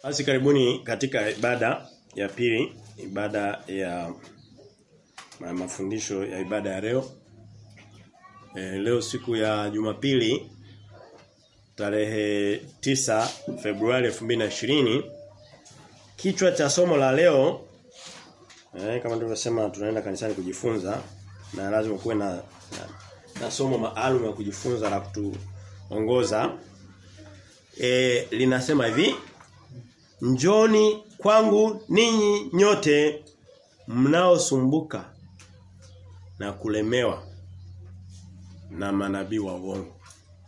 Basi karibuni katika ibada ya pili, ibada ya ma- mafundisho ya ibada ya leo. E, leo siku ya Jumapili tarehe 9 Februari 2020 kichwa cha somo la leo eh, kama tulivyosema tunaenda kanisani kujifunza na lazima kuwe na, na, na somo maalum ya kujifunza la kutuongoza e, linasema hivi Njoni kwangu ninyi nyote mnaosumbuka na kulemewa na manabii wa uongo.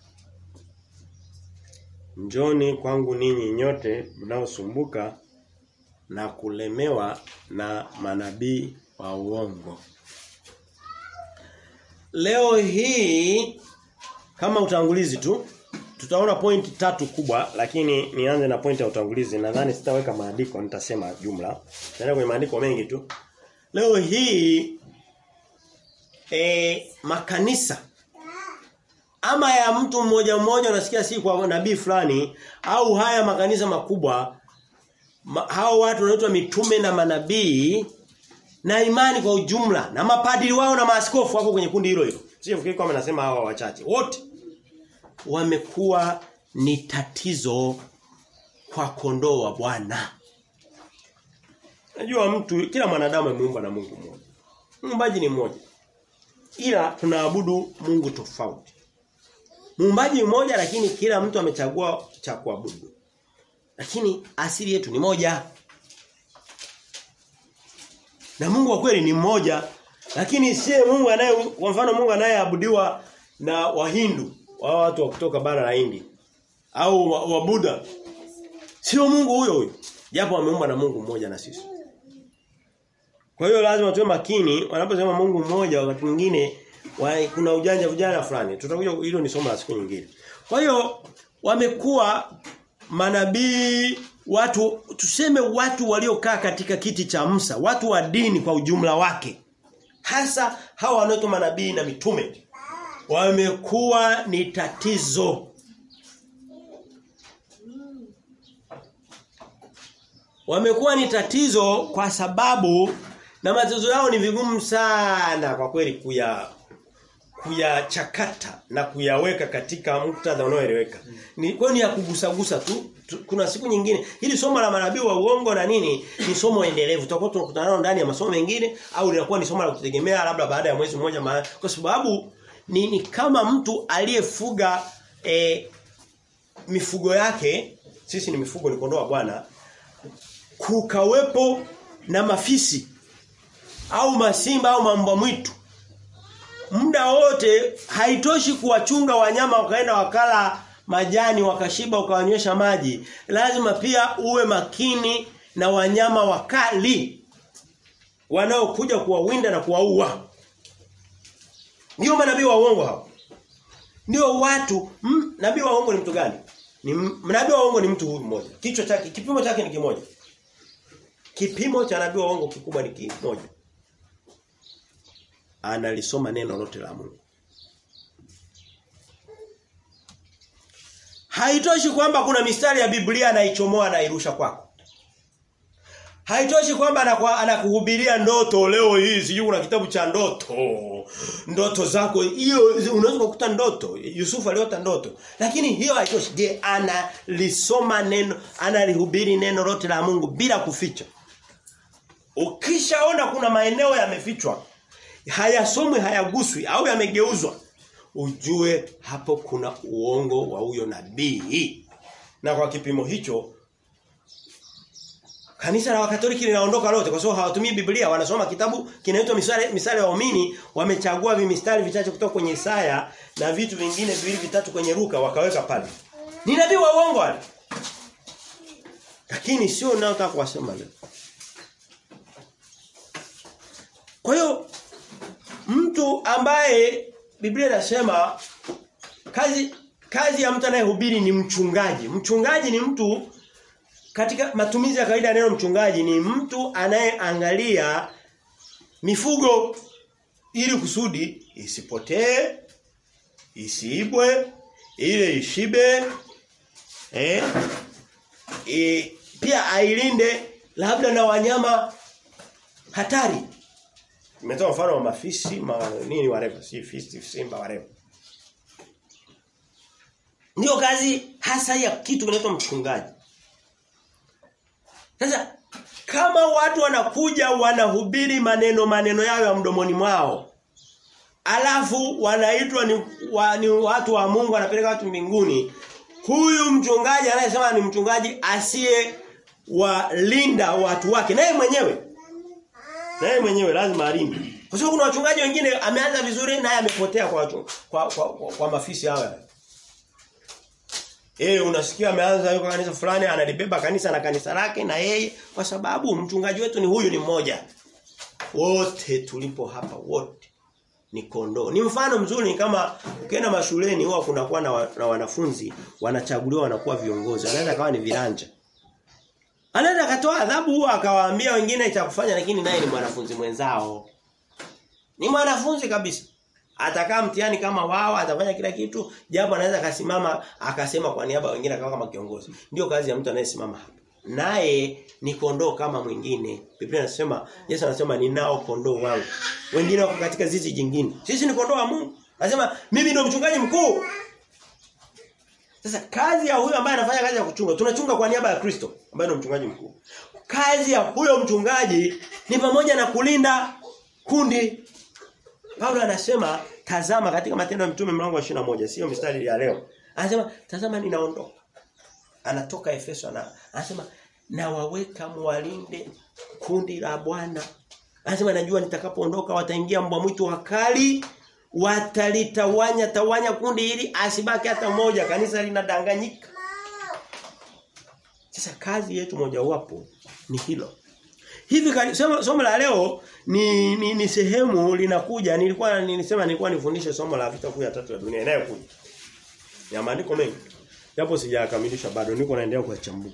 Njoni kwangu ninyi nyote mnaosumbuka na kulemewa na manabii wa uongo. Leo hii kama utangulizi tu tutaona pointi tatu kubwa lakini nianze na pointi ya utangulizi nadhani sitaweka maandiko nitasema jumla nitaenda kwenye maandiko mengi tu leo hii e, makanisa ama ya mtu mmoja mmoja unasikia si kwa nabii fulani au haya makanisa makubwa ma, hao watu wanaitwa mitume na manabii na imani kwa ujumla na mapadiri wao na maaskofu wako kwenye kundi hilo hilo sio fikiri kama nasema hawa wachache wote wamekuwa ni tatizo kwa kondoo wa Bwana. Najua mtu kila mwanadamu ameumbwa na Mungu mmoja. Muumbaji ni mmoja. Ila tunaabudu Mungu tofauti. Muumbaji mmoja lakini kila mtu amechagua cha kuabudu. Lakini asili yetu ni moja. Na Mungu wa kweli ni mmoja. Lakini sie Mungu anaye kwa mfano Mungu anayeabudiwa na Wahindu wao watu wa kutoka bara la Hindi au wa, wa Buddha sio Mungu huyo huyo japo wameumba na Mungu mmoja na sisi kwa hiyo lazima tuwe makini wanaposema Mungu mmoja wakati mwingine wa, kuna ujanja ujanja fulani tutakuja hilo ni somo la siku nyingine kwa hiyo wamekuwa manabii watu tuseme watu waliokaa katika kiti cha Musa watu wa dini kwa ujumla wake hasa hawa wanaoitwa manabii na mitume wamekuwa ni tatizo. Wamekuwa ni tatizo kwa sababu na matatizo yao ni vigumu sana kwa kweli kuya kuyachakata na kuyaweka katika muktadha unaoeleweka. Ni kwa ni ya kugusagusa tu. tu. Kuna siku nyingine hili somo la manabii wa uongo na nini ni somo endelevu. Tutakuwa tunakutana nalo ndani ya masomo mengine au linakuwa ni somo la kutegemea labda baada ya mwezi mmoja ma... kwa sababu ni, ni kama mtu aliyefuga e, mifugo yake sisi ni mifugo ni kondoo wa Bwana kukawepo na mafisi au masimba au mamba mwitu muda wote haitoshi kuwachunga wanyama wakaenda wakala majani wakashiba ukawanywesha maji lazima pia uwe makini na wanyama wakali wanaokuja kuwawinda na kuwaua ndio manabii wa uongo hao. Ndio watu, mm, nabii wa uongo ni mtu gani? Ni nabii wa uongo ni mtu huyu mmoja. Kichwa chake, kipimo chake ni kimoja. Kipimo cha nabii wa uongo kikubwa ni kimoja. Analisoma neno lote la Mungu. Haitoshi kwamba kuna mistari ya Biblia anaichomoa na irusha kwako. Haitoshi kwamba anakuhubiria ndoto leo hii sijui kuna kitabu cha ndoto. Ndoto zako hiyo unaweza kukuta ndoto. Yusufu aliota ndoto. Lakini hiyo haitoshi. Je, analisoma neno, analihubiri neno lote la Mungu bila kuficha. Ukishaona kuna maeneo yamefichwa, hayasomwi, hayaguswi au yamegeuzwa, ujue hapo kuna uongo wa huyo nabii. Na kwa kipimo hicho Kanisa la Wakatoliki linaondoka lote kwa sababu hawatumii Biblia, wanasoma kitabu kinaitwa misale misale ya waumini, wamechagua vimistari vichache kutoka kwenye Isaya na vitu vingine viwili vitatu kwenye Luka wakaweka pale. Ni nabii wa uongo wale. Lakini sio ninayotaka kuwasema leo. Kwa hiyo mtu ambaye Biblia inasema kazi kazi ya mtu anayehubiri ni mchungaji. Mchungaji ni mtu katika matumizi ya kawaida ya neno mchungaji ni mtu anayeangalia mifugo ili kusudi isipotee, isiibwe, ile ishibe, eh, e, pia ailinde labda na wanyama hatari. Nimetoa mfano wa mafisi, ma, nini whatever, si fisi, simba whatever. Ndio kazi hasa ya kitu kinaitwa mchungaji. Sasa kama watu wanakuja wanahubiri maneno maneno yao ya mdomoni mwao alafu wanaitwa ni, wa, ni watu wa Mungu wanapeleka watu mbinguni huyu mchungaji anayesema ni mchungaji asiye walinda watu wake naye mwenyewe naye mwenyewe lazima alinde kwa sababu kuna wachungaji wengine ameanza vizuri naye amepotea kwa, watu, kwa, kwa, kwa, kwa mafisi hawa Eh unasikia ameanza yuko kanisa fulani analibeba kanisa na kanisa lake na yeye kwa sababu mchungaji wetu ni huyu ni mmoja. Wote tulipo hapa wote ni kondoo. Ni mfano mzuri ni kama ukienda mashuleni huwa kunakuwa na, wa, na wanafunzi wanachaguliwa wanakuwa viongozi. Anaweza kawa ni viranja. Anaweza akatoa adhabu huwa akawaambia wengine cha kufanya lakini naye ni mwanafunzi mwenzao. Ni mwanafunzi kabisa. Atakaa mtihani kama wao, atafanya kila kitu, japo anaweza akasimama akasema kwa niaba wengine akawa kama kiongozi. Ndio kazi ya mtu anayesimama hapa. Naye ni kondoo kama mwingine. Biblia inasema Yesu anasema ninao kondoo wangu. Wengine wako katika zizi jingine. Sisi ni kondoo wa Mungu. Anasema mimi ndio mchungaji mkuu. Sasa kazi ya huyo ambaye anafanya kazi ya kuchunga, tunachunga kwa niaba ya Kristo ambaye ndio mchungaji mkuu. Kazi ya huyo mchungaji ni pamoja na kulinda kundi Paulo anasema tazama katika matendo ya mtume mlango wa 21 sio mstari ya leo. Anasema tazama ninaondoka. Anatoka Efeso na anasema na waweka mwalinde kundi la Bwana. Anasema najua nitakapoondoka wataingia mbwa mwitu wakali watalitawanya tawanya kundi hili asibaki hata mmoja kanisa linadanganyika. Sasa kazi yetu mojawapo ni hilo. Hivi somo, somo la leo ni, ni ni sehemu linakuja nilikuwa nilisema nilikuwa nifundishe somo la vita kuu ya tatu ya dunia inayokuja. Ya maandiko mengi. Japo sijakamilisha bado niko naendelea kuchambua.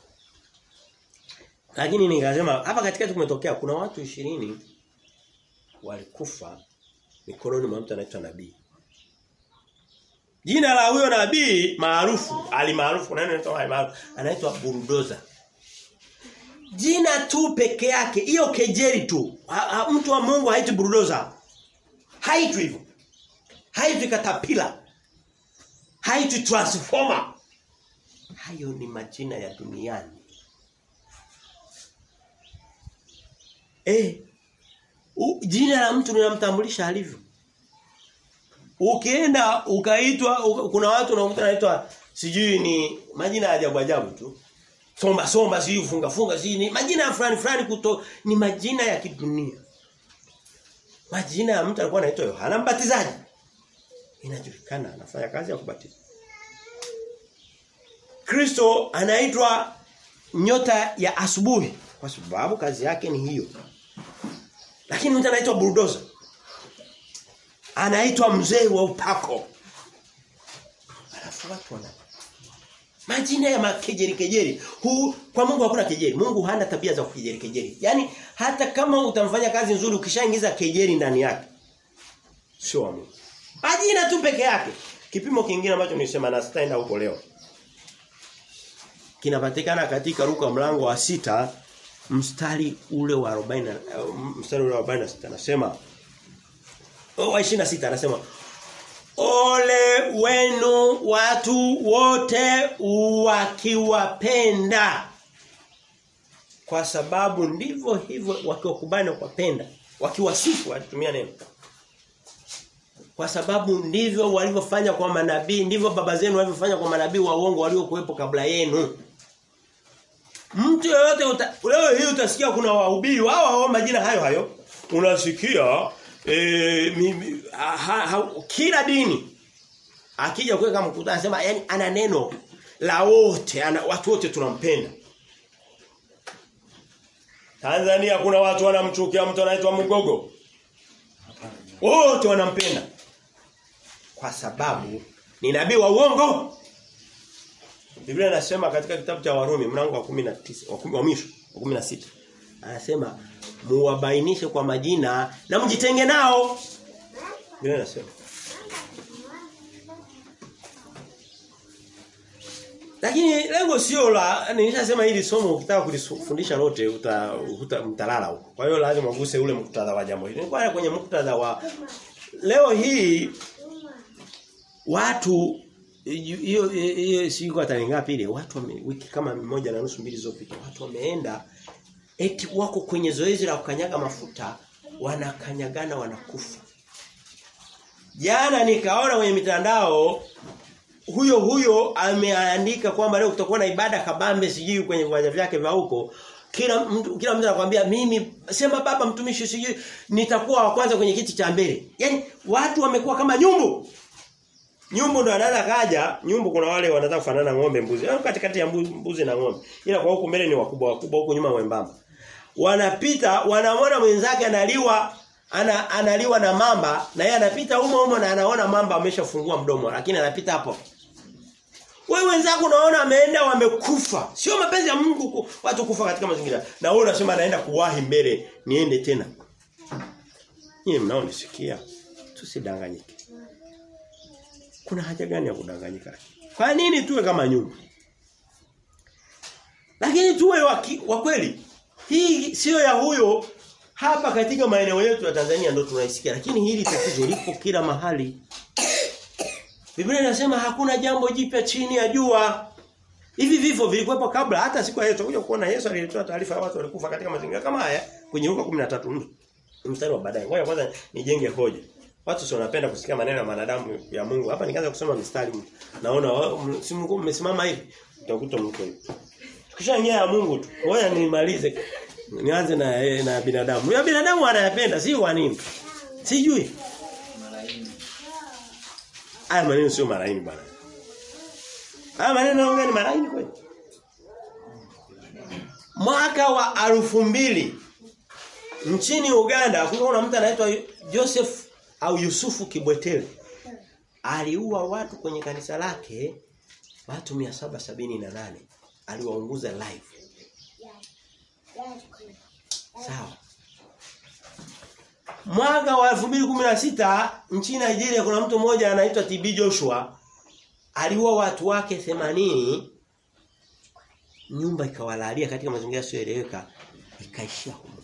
Lakini nikasema hapa katikati kumetokea kuna watu ishirini walikufa mikononi mwa mtu anaitwa nabii. Jina la huyo nabii maarufu, alimaarufu nani anaitwa maarufu? Anaitwa Bulldozer. Jina tu peke yake, hiyo kejeli tu. Ha, ha, mtu wa Mungu haitwi bulldozer. Haitwi hivyo. Haitwi katapila. Haitwi transformer. Hayo ni majina ya duniani. Eh. U, jina la mtu linamtambulisha alivyo. Ukienda ukaitwa uka, kuna watu unakuta naitwa sijui ni majina ya ajabu ajabu tu somba somba si funga funga si ni majina fulani fulani kuto ni majina ya kidunia majina ya mtu alikuwa anaitwa Yohana Mbatizaji inajulikana anafanya kazi ya kubatiza Kristo anaitwa nyota ya asubuhi kwa sababu kazi yake ni hiyo lakini mtu anaitwa bulldozer anaitwa mzee wa upako alafu watu wana Majina ya makejeri kejeri. Huu kwa Mungu hakuna kejeri. Mungu hana tabia za kukejeri kejeri. Yaani hata kama utamfanya kazi nzuri ukishaingiza kejeri ndani yake. Sio wa Mungu. Majina tu peke yake. Kipimo kingine ambacho nilisema na sitaenda huko leo. Kinapatikana katika Luka mlango wa sita mstari ule wa 40 mstari ule wa 46 anasema oh, wa 26 anasema Ole wenu watu wote wakiwapenda. Kwa sababu ndivyo hivyo wakiwakubali na kuwapenda. Wakiwasifu alitumia neno. Kwa sababu ndivyo walivyofanya kwa manabii, ndivyo baba zenu walivyofanya kwa manabii wa uongo waliokuwepo kabla yenu. Mtu yeyote leo hii utasikia kuna wahubiri wao hao majina hayo hayo. Unasikia e, mimi, ha, ha, kila dini akija kuweka mkutano anasema yani ana neno la wote ana watu wote tunampenda Tanzania kuna watu wanamchukia mtu anaitwa Mgogo wote wanampenda kwa sababu ni nabii wa uongo Biblia inasema katika kitabu cha Warumi mlango wa 19 wa mwisho wa 16 anasema muwabainishe kwa majina na mjitenge nao. Biblia inasema. Lakini lengo sio la nilishasema hili somo ukitaka kulifundisha lote uta, uta mtalala huko. Kwa hiyo lazima uguse ule muktadha wa jambo hili. Nilikuwa kwenye muktadha wa leo hii watu hiyo hiyo siku tarehe ngapi ile watu wame, wiki kama moja na nusu mbili zilizopita watu wameenda eti wako kwenye zoezi la kukanyaga mafuta wanakanyagana wanakufa. Jana nikaona kwenye mitandao huyo huyo ameandika kwamba leo kutakuwa na ibada kabambe sijui kwenye viwanja vyake vya huko kila mtu kila mtu anakuambia mimi sema baba mtumishi sijui nitakuwa wa kwanza kwenye kiti cha mbele. Yaani watu wamekuwa kama nyumbu. Nyumbu ndo anaweza kaja, nyumbu kuna wale wanataka kufanana ng'ombe mbuzi. Yaani katikati ya mbuzi na ng'ombe. Ila kwa huku mbele ni wakubwa wakubwa huku nyuma wembamba. Wanapita, wanamwona mwenzake analiwa ana, analiwa na mamba na yeye anapita humo humo na anaona mamba ameshafungua mdomo lakini anapita hapo. Wewe wenzako unaona ameenda wamekufa. Sio mapenzi ya Mungu watu kufa katika mazingira. Na wewe unasema naenda kuwahi mbele niende tena. Nyinyi mnaonisikia. Tusidanganyike. Kuna haja gani ya kudanganyika? Kwa nini tuwe kama nyumba? Lakini tuwe wa kweli. Hii sio ya huyo hapa katika maeneo yetu ya Tanzania ndo tunaisikia lakini hili tatizo lipo kila mahali. Biblia inasema hakuna jambo jipya chini ya jua. Hivi vifo vilikuwepo kabla hata siku ya Yesu kuja kuona Yesu alitoa taarifa ya watu walikufa katika mazingira kama haya kwenye Luka 13 mstari wa baadaye. Ngoja kwanza nijenge hoja. Watu sio wanapenda kusikia maneno ya wanadamu ya Mungu. Hapa nikaanza kusoma mistari naona si Mungu mmesimama hivi utakuta mko hivi. Tukishaingia ya Mungu tu. Ngoja nimalize Nianze na eh, na binadamu. Ya binadamu anayapenda, si kwa nini? Sijui. Haya maneno sio maraini bwana. Haya maneno naongea ni maraini kweli. Mwaka wa arufu mbili nchini Uganda kulikuwa na mtu anaitwa Joseph au Yusufu Kibwetele. Aliua watu kwenye kanisa lake watu 778. Aliwaunguza live. Sawa. Mwaka wa 2016 nchini Nigeria kuna mtu mmoja anaitwa TB Joshua aliua watu wake 80 nyumba ikawalalia katika mazingira yasiyoeleweka ikaishia huko.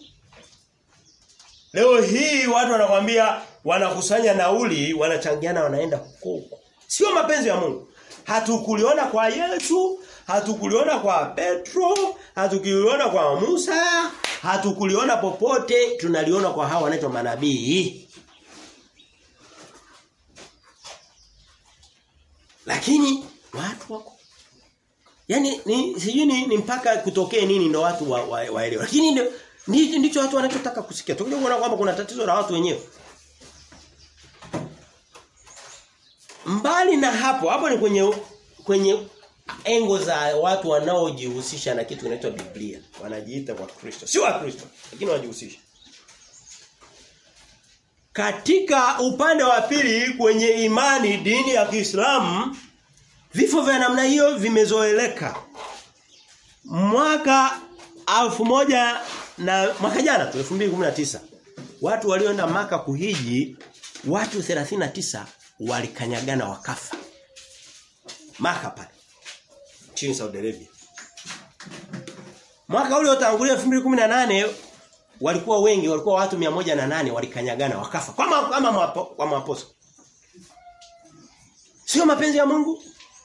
Leo hii watu wanakwambia wanakusanya nauli, wanachangiana wanaenda huko. Sio mapenzi ya Mungu. Hatukuliona kwa Yesu, hatukuliona kwa Petro, hatukuliona kwa Musa, hatukuliona popote, tunaliona kwa hawa wanaitwa manabii. Lakini watu wako Yaani ni sijui ni, ni mpaka kutokee nini ndo watu waelewe. Wa, wa Lakini ndio ndicho watu wanachotaka kusikia. Tukija kuona kwamba kuna tatizo la watu wenyewe. Mbali na hapo, hapo ni kwenye kwenye engo za watu wanaojihusisha na kitu kinaitwa Biblia. Wanajiita kwa Kristo. Sio wa Kristo, lakini wanajihusisha. Katika upande wa pili kwenye imani dini ya Kiislamu vifo vya namna hiyo vimezoeleka. Mwaka alfu moja na mwaka jana tu 2019 watu walioenda maka kuhiji watu 39 walikanyagana wakafa. Maka pale. Nchini Saudi Arabia. Mwaka ule utangulia 2018 walikuwa wengi, walikuwa watu 108 walikanyagana wakafa. Kama kama mapo, kwa maposa. Sio mapenzi ya Mungu?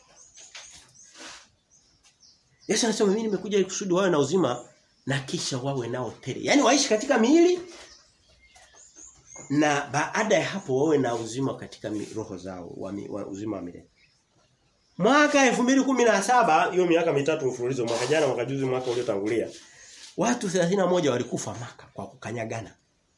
Yesu anasema mimi nimekuja kusudi wawe na uzima na kisha wawe nao tele. Yaani waishi katika miili na baada ya hapo wawe na uzima katika roho zao, wa, wa uzima wa milele. Mwaka 2017 hiyo miaka mitatu mfululizo mwaka jana mwaka juzi mwaka uliotangulia watu 31 walikufa maka kwa kukanyagana.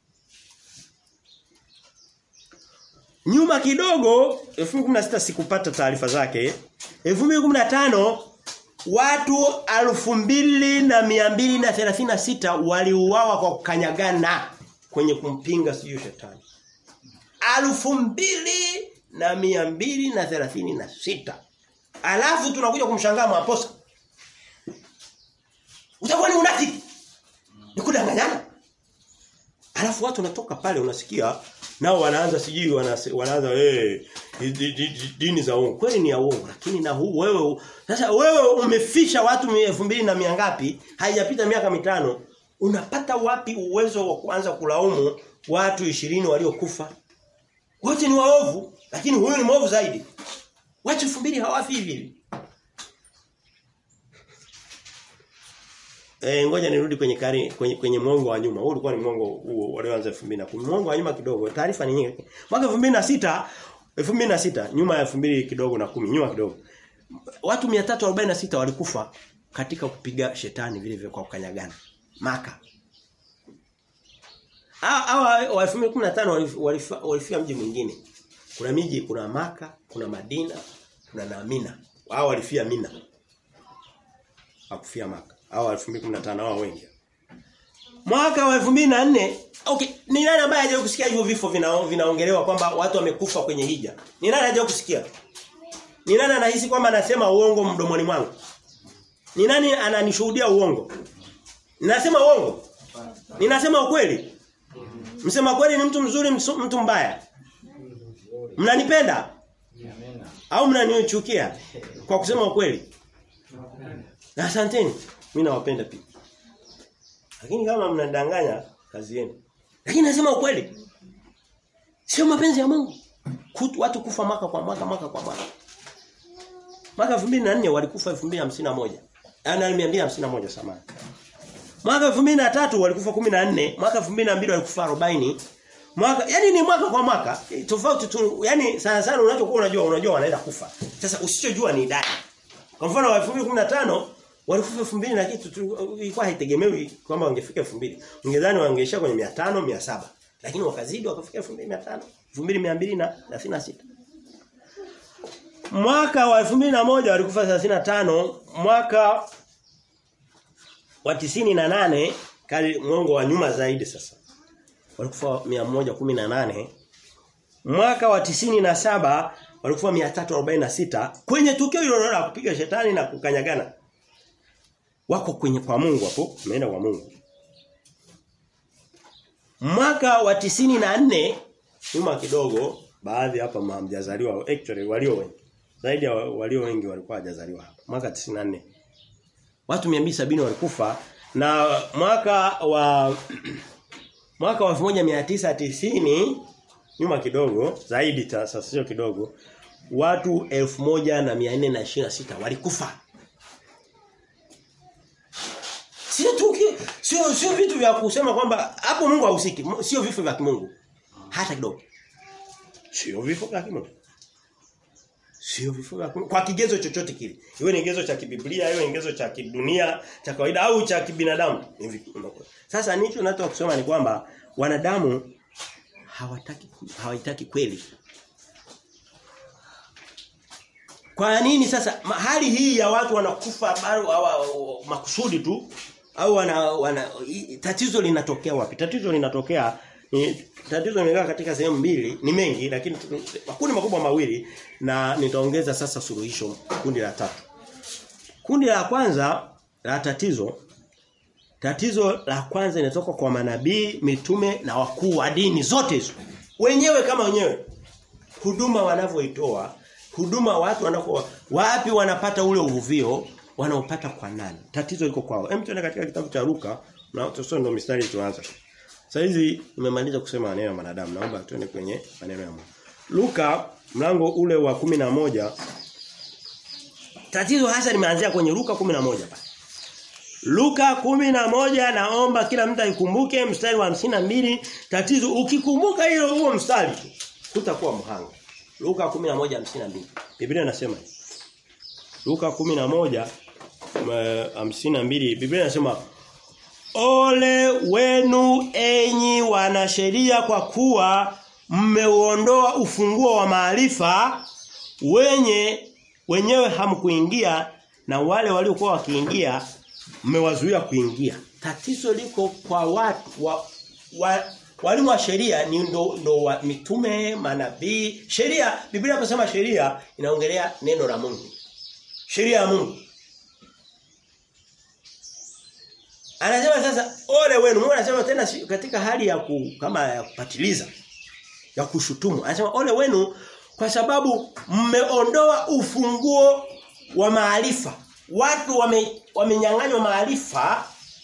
Nyuma kidogo 2016 sikupata taarifa zake. 2015 watu alfu mbili na mia mbili na thelathini na sita waliuawa kwa kukanyagana kwenye kumpinga siju shetani. Alfu mbili na mia mbili na thelathini na sita. Alafu tunakuja kumshangaa mwaposa. Utakuwa ni unafiki. Ni kudanganyana. Alafu watu wanatoka pale unasikia nao wanaanza sijui wanase- wanaanza eh hey, dini za uongo. Kweli ni ya uongo lakini na huu wewe sasa wewe umefisha watu elfu mbili na mia ngapi? Haijapita miaka mitano. Unapata wapi uwezo wa kuanza kulaumu watu ishirini waliokufa? Wote ni waovu lakini huyu ni mwovu zaidi. Watu elfu mbili hawafi hivi hivi. Eh ngoja nirudi kwenye kari kwenye, kwenye mwongo wa nyuma. Huu ulikuwa ni mwongo huo walioanza 2010. Mwongo wa nyuma kidogo. Taarifa ni nyingi. Mwaka 2006 2006 nyuma ya 2000 kidogo na 10 nyuma kidogo. Watu 346 walikufa katika kupiga shetani vile vile kwa kukanyagana. Maka. Hawa wa 2015 walifia, walifia mji mwingine. Kuna miji kuna Maka, kuna Madina, kuna na Mina. Hao walifia Mina. Hakufia Maka. Hao 2015 hao wengi. Mwaka wa 2004 okay, ni nani ambaye hajawahi kusikia hivyo vifo vina, vinaongelewa kwamba watu wamekufa kwenye hija? Ni nani hajawahi kusikia? Ni nani anahisi kwamba anasema uongo mdomoni mwangu? Ni nani ananishuhudia uongo? Ninasema uongo? Ninasema ukweli? Msema kweli ni mtu mzuri msu, mtu mbaya? Mnanipenda? Au mnanichukia kwa kusema ukweli? Asanteni. Mimi nawapenda pia. Lakini kama mnadanganya kazi yenu. Lakini nasema ukweli. Sio mapenzi ya Mungu. Kutu, watu kufa mwaka kwa mwaka mwaka kwa mwaka. Mwaka 2004 walikufa 2051. Ana 251 samani. Mwaka 2003 walikufa 14, mwaka 2002 walikufa 40. Mwaka yani ni mwaka kwa mwaka tofauti tu yani sana sana unachokuwa unajua unajua wanaenda kufa. Sasa usichojua ni idadi. Kwa mfano wa 2015 walikufa 2000 na kitu ilikuwa haitegemewi kwamba wangefika 2000. Ungedhani wangeisha kwenye 500 700. Lakini wakazidi wakafika 2500, 2236. Mwaka wa 2001 walikufa 35, mwaka wa 98 kali mwongo wa nyuma zaidi sasa. Walikufa 118. Mwaka wa 97 walikufa 346 kwenye tukio hilo la kupiga shetani na kukanyagana. Wako kwenye kwa Mungu hapo, umeenda kwa Mungu. Mwaka wa 94 nyuma kidogo baadhi hapa hamjazaliwa actually walio wengi. Zaidi ya walio wengi walikuwa hajazaliwa hapa. Mwaka 94 watu 270 walikufa na mwaka wa mwaka wa 1990 nyuma kidogo zaidi sasa sio kidogo watu 1426 walikufa sio tuki sio sio vitu vya kusema kwamba hapo Mungu hahusiki sio vifo vya kimungu hata kidogo sio vifo vya kimungu Sio vifo vya kwa kigezo chochote kile. Iwe ni kigezo cha kibiblia, iwe ni kigezo cha kidunia, cha kawaida au cha kibinadamu. Sasa nicho nataka kusema ni kwamba wanadamu hawataki hawaitaki kweli. Kwa nini sasa hali hii ya watu wanakufa makusudi tu au wana, wana tatizo linatokea wapi? Tatizo linatokea ni tatizo limekaa katika sehemu mbili ni mengi lakini makundi makubwa mawili na nitaongeza sasa suluhisho kundi la tatu. Kundi la kwanza la tatizo tatizo la kwanza linatoka kwa manabii, mitume na wakuu wa dini zote hizo. Wenyewe kama wenyewe huduma wanavyoitoa, huduma watu wanako wapi wanapata ule uvuvio wanaopata kwa nani? Tatizo liko kwao. Hem tuende katika kitabu cha Luka na tusome ndo mistari tuanza. Sasa hizi nimemaliza kusema maneno ya wanadamu. Naomba tuende kwenye maneno ya Mungu. Luka mlango ule wa kumi na moja Tatizo hasa limeanzia kwenye Luka moja pale. Luka moja naomba kila mtu aikumbuke mstari wa mbili tatizo ukikumbuka hilo huo mstari utakuwa mhanga. Luka 11:52. Biblia inasema hivi. Luka 11:52 Biblia inasema Ole wenu enyi wanasheria kwa kuwa mmeuondoa ufunguo wa maarifa wenye wenyewe hamkuingia na wale waliokuwa wakiingia mmewazuia kuingia. Tatizo liko kwa watu wa, wa walimu wa sheria ni ndo, ndo wa mitume, manabii. Sheria Biblia inaposema sheria inaongelea neno la Mungu. Sheria ya Mungu. Anasema sasa ole wenu. Mungu anasema tena katika hali ya ku, kama ya kupatiliza ya kushutumu. Anasema ole wenu kwa sababu mmeondoa ufunguo wa maarifa. Watu wame wamenyang'anywa maarifa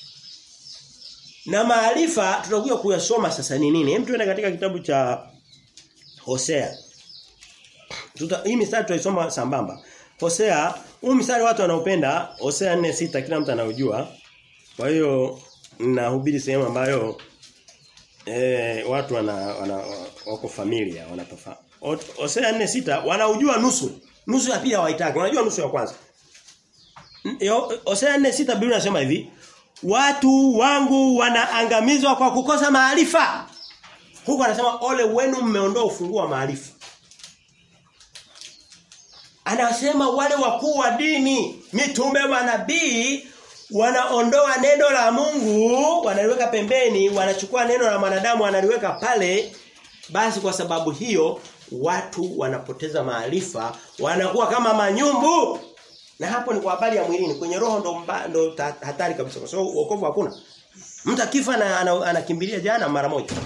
na maarifa tutakuja kuyasoma sasa ni nini? Hem tuende katika kitabu cha Hosea. Tuta, hii mistari tutaisoma sambamba. Hosea, huu mstari watu wanaopenda Hosea 4:6 kila mtu anaujua. Kwa hiyo ninahubiri sehemu ambayo eh watu wana, wana wako familia wanatofa. Hosea 4:6 wanaujua nusu. Nusu ya pili hawaitaki. Wanajua nusu ya kwanza. Hosea 4:6 Biblia inasema hivi, watu wangu wanaangamizwa kwa kukosa maarifa. Huko anasema ole wenu mmeondoa ufunguo wa maarifa. Anasema wale wakuu wa dini, mitume manabii wanaondoa neno la Mungu, wanaliweka pembeni, wanachukua neno la mwanadamu wanaliweka pale. Basi kwa sababu hiyo watu wanapoteza maarifa, wanakuwa kama manyumbu. Na hapo ni kwa habari ya mwilini, kwenye roho ndo mba, ndo ta, hatari kabisa. Kwa sababu wokovu hakuna. Mtu akifa na anakimbilia ana, ana jana mara moja.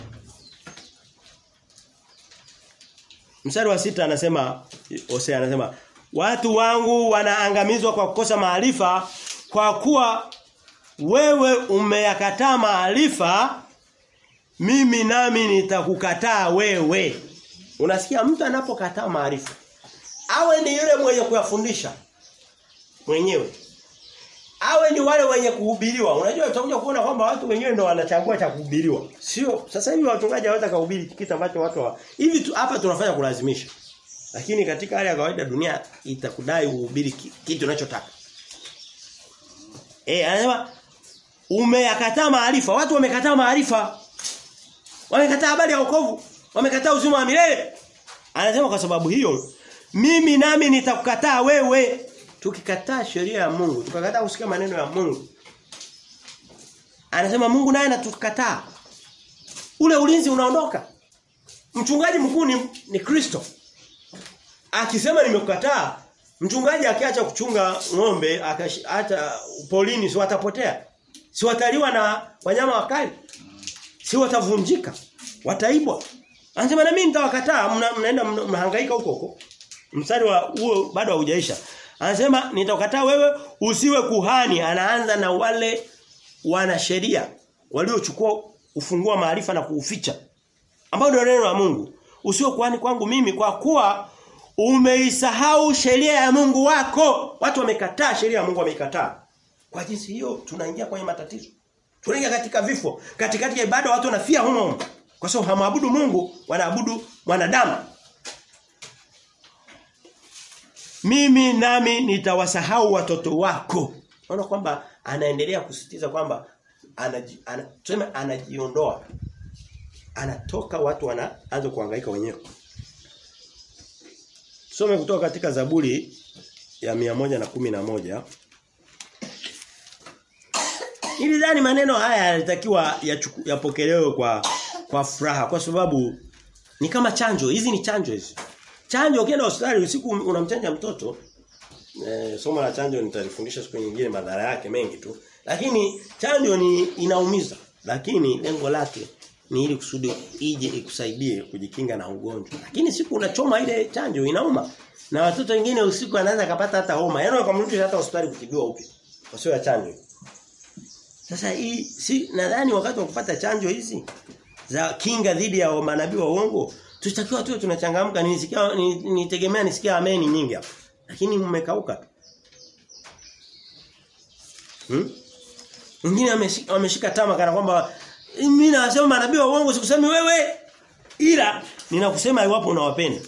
Mstari wa sita anasema Hosea anasema watu wangu wanaangamizwa kwa kukosa maarifa kwa kuwa wewe umeyakataa maarifa mimi nami nitakukataa wewe. Unasikia mtu anapokataa maarifa awe ni yule mwenye kuyafundisha mwenyewe. Awe ni wale wenye kuhubiriwa. Unajua utakuja kuona kwamba watu wenyewe ndio wanachagua cha kuhubiriwa. Sio sasa hivi wachungaji hawata kuhubiri kitu ambacho watu wa hivi tu, hapa tunafanya kulazimisha. Lakini katika hali ya kawaida dunia itakudai uhubiri kitu unachotaka. Eh anasema umeyakataa maarifa. Watu wamekataa maarifa. Wamekataa habari ya wokovu. Wamekataa uzima wa milele. Anasema kwa sababu hiyo mimi nami nitakukataa wewe. Tukikataa sheria ya Mungu, tukakataa kusikia maneno ya Mungu. Anasema Mungu naye anatukataa. Ule ulinzi unaondoka. Mchungaji mkuu ni, ni Kristo. Akisema nimekukataa, mchungaji akiacha kuchunga ng'ombe akaacha polini si watapotea. Si wataliwa na wanyama wakali. Si watavunjika. Wataibwa. Anasema na mimi nitawakataa, mnaenda mnahangaika huko huko. Mstari wa huo bado haujaisha. Anasema nitakataa wewe usiwe kuhani. Anaanza na wale wana sheria waliochukua ufungua maarifa na kuuficha. Ambao ndio neno la Mungu. Usiwe kuhani kwangu mimi kwa kuwa umeisahau sheria ya Mungu wako. Watu wamekataa sheria ya Mungu wameikataa. Kwa jinsi hiyo tunaingia kwenye matatizo. Tunaingia katika vifo. Katikati ya ibada watu wanafia humo humo. Kwa sababu hamaabudu Mungu, wanaabudu mwanadamu. Mimi nami nitawasahau watoto wako. Unaona kwamba anaendelea kusisitiza kwamba anaji, ana, tuseme anajiondoa. Anatoka watu wanaanza kuhangaika wenyewe. Some kutoka katika Zaburi ya mia moja na kumi na moja Nilidhani maneno haya yalitakiwa yapokelewe kwa kwa furaha kwa sababu ni kama chanjo. Hizi ni chanjo hizi. Chanjo ukienda hospitali usiku unamchanja mtoto eh, somo la chanjo nitalifundisha siku nyingine madhara yake mengi tu. Lakini chanjo ni inaumiza. Lakini lengo lake ni ili kusudi ije ikusaidie kujikinga na ugonjwa. Lakini siku unachoma ile chanjo inauma. Na watoto wengine usiku anaweza kapata hata homa. Yaani wakamrudisha hata hospitali kutibiwa upya. Kwa sababu ya chanjo. Sasa hii si nadhani wakati wa kupata chanjo hizi za kinga dhidi ya manabii wa uongo tutakiwa tu tunachangamka nisikia nitegemea nisikia ameni nyingi hapa. Lakini mmekauka tu. Hmm? Wengine wameshika tama kana kwamba mimi nasema manabii wa uongo sikusemi wewe ila ninakusema iwapo unawapenda.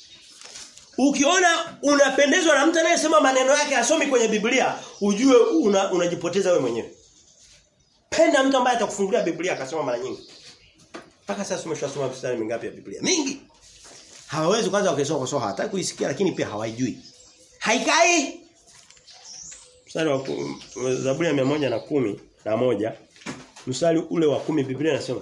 Ukiona unapendezwa na mtu anayesema maneno yake asomi kwenye Biblia, ujue una, unajipoteza wewe mwenyewe. Penda mtu ambaye atakufungulia Biblia akasoma mara nyingi. Mpaka sasa umeshasoma mstari mingapi ya Biblia? Mingi. Hawawezi kwanza wakisoma kwa sababu hawataka kuisikia lakini pia hawaijui. Haikai. Mstari wa Zaburi ya mia moja na kumi na moja mstari ule wa kumi Biblia inasema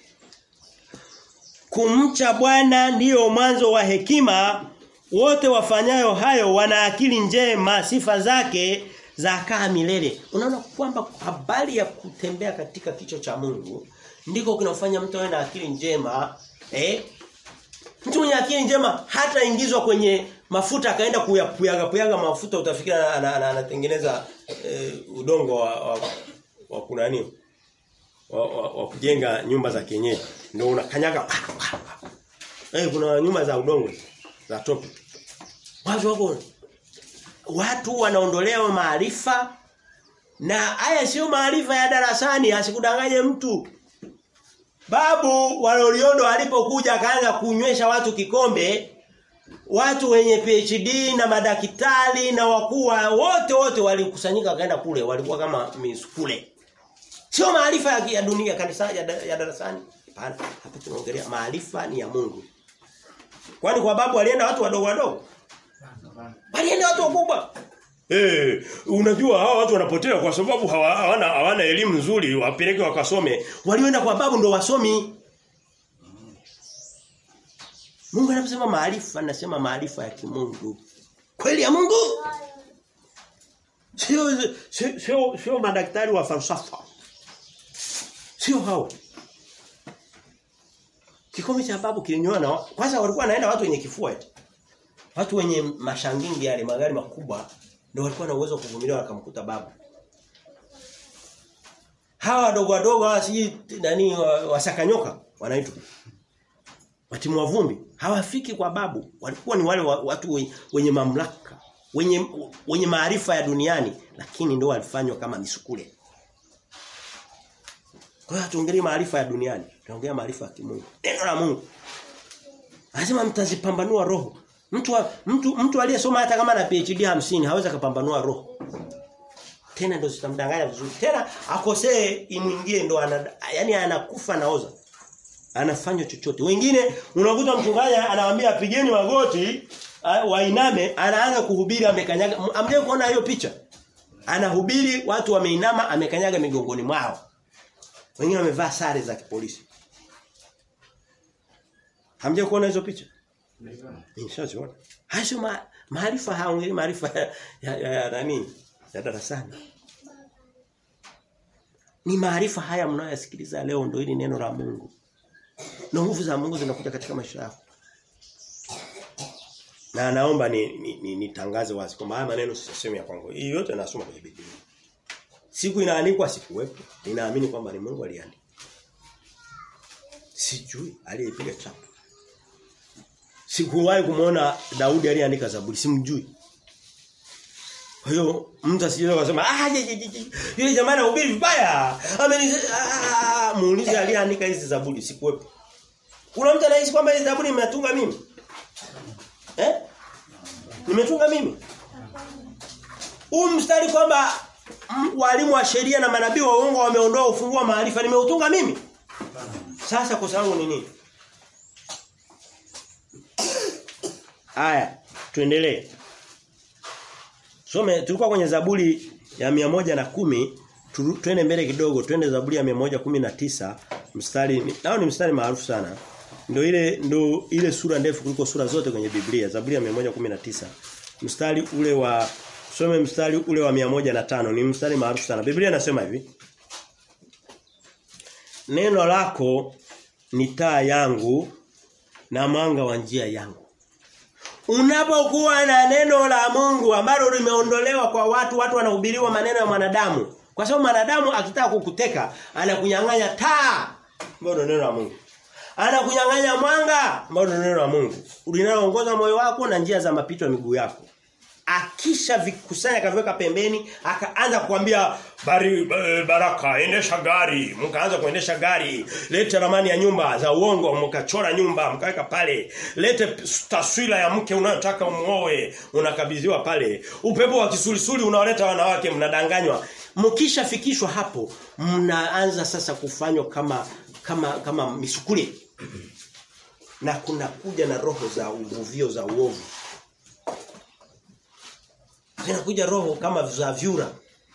Kumcha Bwana ndiyo mwanzo wa hekima wote wafanyayo hayo wana akili njema sifa zake za kaa milele. Unaona kwamba habari ya kutembea katika kicho cha Mungu ndiko kinafanya mtu awe na akili njema, eh? Mtu mwenye akili njema hata ingizwa kwenye mafuta akaenda kuyapuyaga puyaga mafuta utafikiri anatengeneza eh, udongo wa, wa, wa kunani wa, wa, wa kujenga nyumba za kienyeji ndio unakanyaga eh kuna nyumba za udongo za tope watu wako watu wanaondolewa maarifa na haya sio maarifa ya darasani asikudanganye mtu babu waloliondo alipokuja akaanza kunywesha watu kikombe watu wenye PhD na madaktari na wakuu wote wote walikusanyika wakaenda kule walikuwa kama misukule Sio maarifa ya, ya dunia kanisa ya, ya darasani. Hapana, hapa tunaongelea maarifa ni ya Mungu. Kwani kwa babu walienda watu wadogo wadogo? Walienda watu wakubwa. Eh, unajua hawa watu wanapotea kwa sababu hawana hawana elimu nzuri, wapeleke wakasome. Walioenda kwa babu ndo wasomi. Mungu anaposema maarifa, anasema maarifa ya kimungu. Kweli ya Mungu? Sio sio sio, sio madaktari wa falsafa. Sio hao. Kikombe cha babu kilinywa na kwanza walikuwa wanaenda watu wenye kifua eti. Watu wenye mashangingi yale magari makubwa ndio walikuwa na uwezo kuvumilia wakamkuta babu. Hawa wadogo wadogo hawa si nani wasakanyoka wanaitwa. Watimu wa vumbi hawafiki kwa babu. Walikuwa ni wale watu wenye mamlaka, wenye wenye maarifa ya duniani lakini ndio walifanywa kama misukule. Kwa hiyo tuongelee maarifa ya duniani, tunaongea maarifa ya kimungu. Neno la Mungu. Lazima mtazipambanua roho. Mtu wa, mtu mtu aliyesoma hata kama na PhD 50 hawezi kupambanua roho. Tena ndio zitamdanganya vizuri. Tena akosee imuingie ndo ana yani anakufa naoza. Anafanya chochote. Wengine unakuta mchungaji anawaambia pigeni magoti wainame anaanza kuhubiri amekanyaga. Amje kuona hiyo picha. Anahubiri watu wameinama amekanyaga migongoni mwao. Wengine wamevaa sare za kipolisi. Hamja kuona hizo picha? Nishaziona. Hayo ma, maarifa haongei maarifa ya, ya, ya, ya nani? Ya darasani. Ni maarifa haya mnayoyasikiliza leo ndio hili neno la Mungu. Na nguvu za Mungu zinakuja katika maisha yako. Na naomba ni nitangaze ni, ni wazi kwamba haya maneno sisemi ya kwangu. Hii yote nasoma kwenye Biblia. Siku inaandikwa sikuwepo. Ninaamini kwamba ni Mungu aliandika. Sijui aliyepiga chapa. Sikuwahi kumuona Daudi aliyeandika Zaburi, simjui. Kwa hiyo mtu asije kusema ah yule jamaa anahubiri vibaya. Ameni muulize aliyeandika hizi Zaburi sikuwepo. Kuna mtu anahisi kwamba hizi Zaburi nimetunga mimi? Eh? Nimetunga mimi? Huu mstari kwamba walimu wa sheria na manabii wa uongo wameondoa ufunguo wa maarifa nimeutunga mimi? Sasa kosa langu ni nini? Haya, tuendelee. Some tulikuwa kwenye Zaburi ya moja na kumi tu, tuende mbele kidogo, tuende Zaburi ya moja kumi na tisa mstari nao ni mstari maarufu sana. Ndio ile ndio ile sura ndefu kuliko sura zote kwenye Biblia, Zaburi ya moja kumi na tisa Mstari ule wa some mstari ule wa moja na tano ni mstari maarufu sana. Biblia inasema hivi. Neno lako ni taa yangu na mwanga wa njia yangu. Unapokuwa na neno la Mungu ambalo limeondolewa kwa watu, watu wanahubiriwa maneno ya mwanadamu. Kwa sababu mwanadamu akitaka kukuteka, anakunyang'anya taa, ambalo neno la Mungu. Anakunyang'anya mwanga, ambalo neno la Mungu. Linaloongoza moyo wako na njia za mapito ya miguu yako. Akisha vikusanya akaviweka pembeni, akaanza kukwambia bari baraka endesha gari, mkaanza kuendesha gari, lete ramani ya nyumba za uongo, mkachora nyumba, mkaweka pale. Lete taswira ya mke unayotaka umuoe, unakabidhiwa pale. Upepo wa kisulisuli unaoleta wanawake mnadanganywa. Mkishafikishwa hapo, mnaanza sasa kufanywa kama kama kama misukuli. Na kuna kuja na roho za uvuvio za uovu zinakuja roho kama za vyura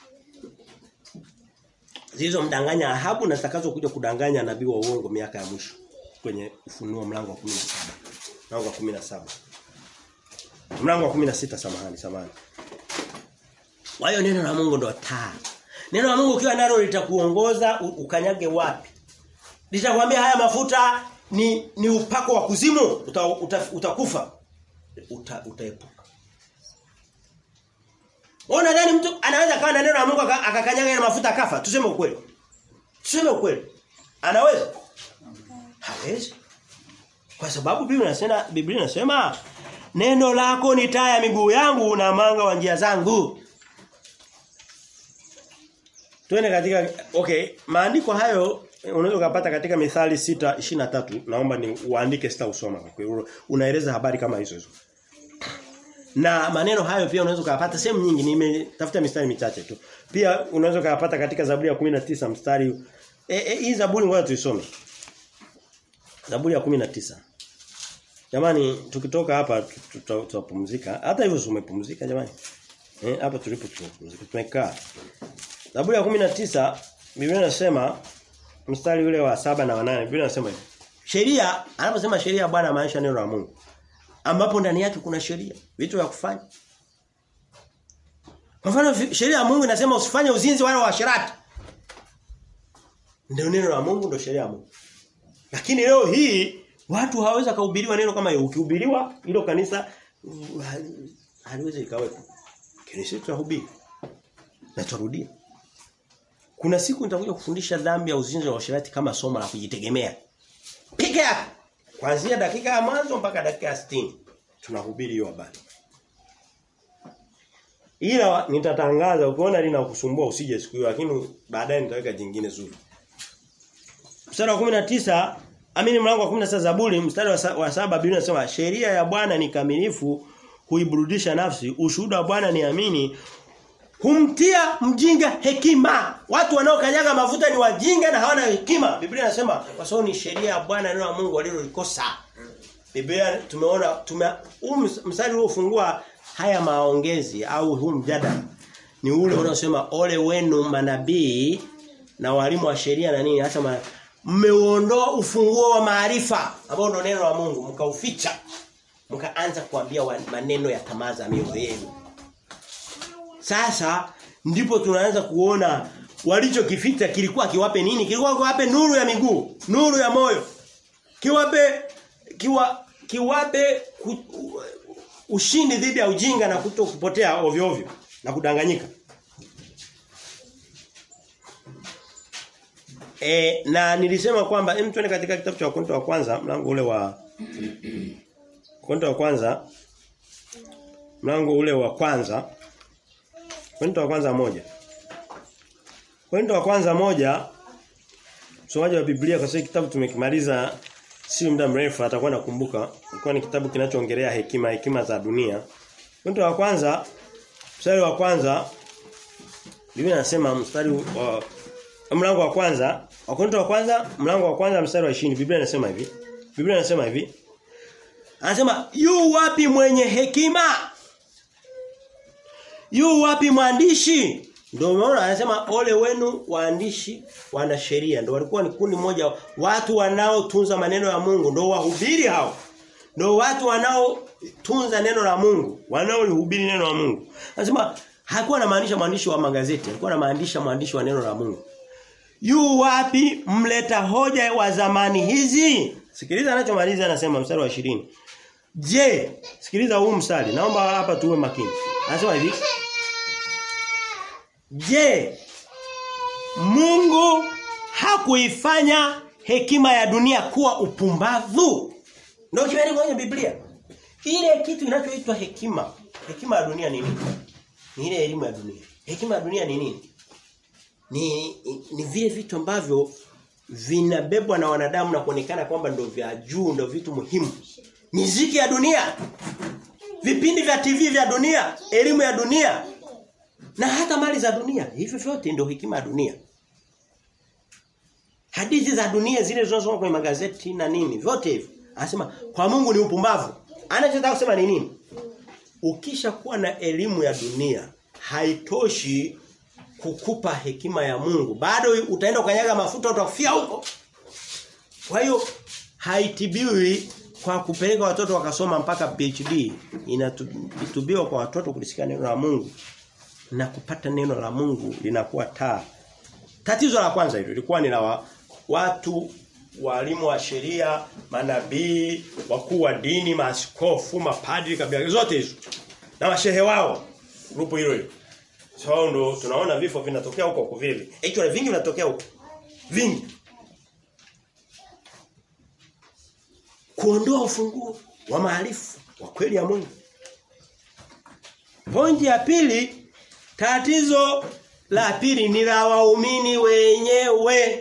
zilizomdanganya Ahabu na zitakazo kuja kudanganya nabii wa uongo miaka ya mwisho kwenye ufunuo mlango wa 17 mlango wa 17 mlango wa 16 samahani samahani Kwa hiyo neno la Mungu ndo taa. Neno la Mungu ukiwa nalo litakuongoza ukanyage wapi. Litakwambia haya mafuta ni ni upako wa kuzimu uta, uta, utakufa. Uta, utaepuka. Ona nani mtu anaweza kawa na neno la Mungu akakanyaga ile mafuta akafa? Tuseme ukweli. Tuseme ukweli. Anaweza? Hawezi. Kwa sababu Biblia inasema Biblia inasema neno lako ni taa ya miguu yangu na mwanga wa njia zangu. Tuende katika okay, maandiko hayo unaweza kupata katika Mithali 6:23. Naomba ni uandike sita usoma kwa hiyo unaeleza habari kama hizo hizo. Na maneno hayo pia unaweza kupata sehemu nyingi nimetafuta mistari michache tu. Pia unaweza kupata katika Zaburi ya 19 mstari e, e, hii Zaburi ngoja tuisome. Zaburi ya 19. Jamani tukitoka hapa tutapumzika. Hata hivyo umepumzika jamani. Eh hapa tulipo tunapumzika. Tumekaa. Zaburi ya 19 Biblia inasema mstari ule wa saba na wanane Biblia inasema hivi. Sheria anaposema sheria ya Bwana maanisha neno la Mungu. Ambapo ndani yake kuna sheria, vitu vya kufanya. Kwa mfano sheria ya Mungu inasema usifanye uzinzi wala uasherati. Ndio neno la Mungu ndio sheria ya Mungu. Lakini leo hii watu hawaweza kuhubiriwa neno kama hiyo. Ukihubiriwa hilo kanisa haliwezi likawepo. Kanisa tutahubiri. Na turudia. Kuna siku nitakuja kufundisha dhambi ya uzinzi wa uasherati kama somo la kujitegemea. Peke yake. Kuanzia dakika ya mwanzo mpaka dakika ya 60 tunahubiri hiyo habari. Ila nitatangaza ukiona linakusumbua usije siku hiyo lakini baadaye nitaweka jingine zuri. Mstari wa 19 amini mlango wa 16 Zaburi mstari wa, wa saba Biblia inasema sheria ya Bwana ni kamilifu huiburudisha nafsi ushuhuda wa Bwana ni amini humtia mjinga hekima. Watu wanaokanyaga mafuta ni wajinga na hawana hekima. Biblia inasema kwa sababu ni sheria ya Bwana neno la Mungu walilolikosa. Biblia tumeona tume huu mstari uliofungua haya maongezi au huu mjadala ni ule unaosema ole wenu manabii na walimu wa sheria na nini hata mmeuondoa ufunguo wa maarifa ambao ndio neno la Mungu mkauficha mkaanza kuambia maneno ya tamaa za mioyo yenu sasa ndipo tunaanza kuona walichokificha kilikuwa kiwape nini? Kilikuwa kiwape nuru ya miguu, nuru ya moyo. Kiwape kiwa kiwape ku, ushindi dhidi ya ujinga na kuto kupotea ovyo ovyo na kudanganyika. E, na nilisema kwamba hem tuende katika kitabu cha Wakorintho wa kwanza mlango ule wa Wakorintho wa kwanza mlango ule wa kwanza Korinto wa kwanza moja. Korinto wa kwanza moja msomaji wa Biblia kwa sababu kitabu tumekimaliza si muda mrefu atakuwa nakumbuka. Ilikuwa ni kitabu kinachoongelea hekima hekima za dunia. Korinto wa kwanza mstari wa kwanza Biblia inasema mstari wa mlango wa kwanza Wakorintho wa kwanza mlango wa kwanza mstari wa 20 Biblia inasema hivi. Biblia inasema hivi. Anasema yu wapi mwenye hekima? Yu wapi mwandishi? Ndio umeona anasema ole wenu waandishi wana sheria. Ndio walikuwa ni kundi moja watu wanaotunza maneno ya Mungu ndio wahubiri hao. Ndio watu wanaotunza neno la Mungu, wanaolihubiri neno la Mungu. Anasema hakuwa anamaanisha mwandishi wa magazeti, alikuwa anamaanisha mwandishi wa neno la Mungu. Yu wapi mleta hoja wa zamani hizi? Sikiliza anachomaliza anasema mstari wa 20. Je, sikiliza huu mstari. Naomba hapa tuwe makini. Anasema hivi. Je, Mungu hakuifanya hekima ya dunia kuwa upumbavu? Ndio kimeandikwa kwenye Biblia. Ile kitu kinachoitwa hekima. Hekima ya dunia ni nini? Ni ile elimu ya dunia. Hekima ya dunia ni nini? Ni ni vile vitu ambavyo vinabebwa na wanadamu na kuonekana kwamba ndio vya juu, ndio vitu muhimu. Miziki ya dunia, vipindi vya TV vya dunia, elimu ya dunia na hata mali za dunia. Hivyo vyote ndio hekima ya dunia. Hadithi za dunia zile zinazosoma kwenye magazeti na nini, vyote hivyo. Anasema kwa Mungu ni upumbavu. Anachotaka kusema ni nini? Ukisha kuwa na elimu ya dunia haitoshi kukupa hekima ya Mungu. Bado utaenda ukanyaga mafuta utakufia huko. Kwa hiyo haitibiwi kwa kupeleka watoto wakasoma mpaka PhD. Inatubiwa kwa watoto kulisikia neno la Mungu. na kupata neno la Mungu linakuwa taa. Tatizo la kwanza hilo lilikuwa ni la wa, watu walimu wa sheria, manabii, wakuu wa dini, maaskofu, mapadri kabila zote hizo. Na mashehe wao. Grupu hilo hilo. So ndo tunaona vifo vinatokea huko huko vile. Hicho vingi vinatokea huko. Vingi. Kuondoa ufunguo wa maarifa wa kweli ya Mungu. Pointi ya pili, tatizo la pili ni la waumini wenyewe.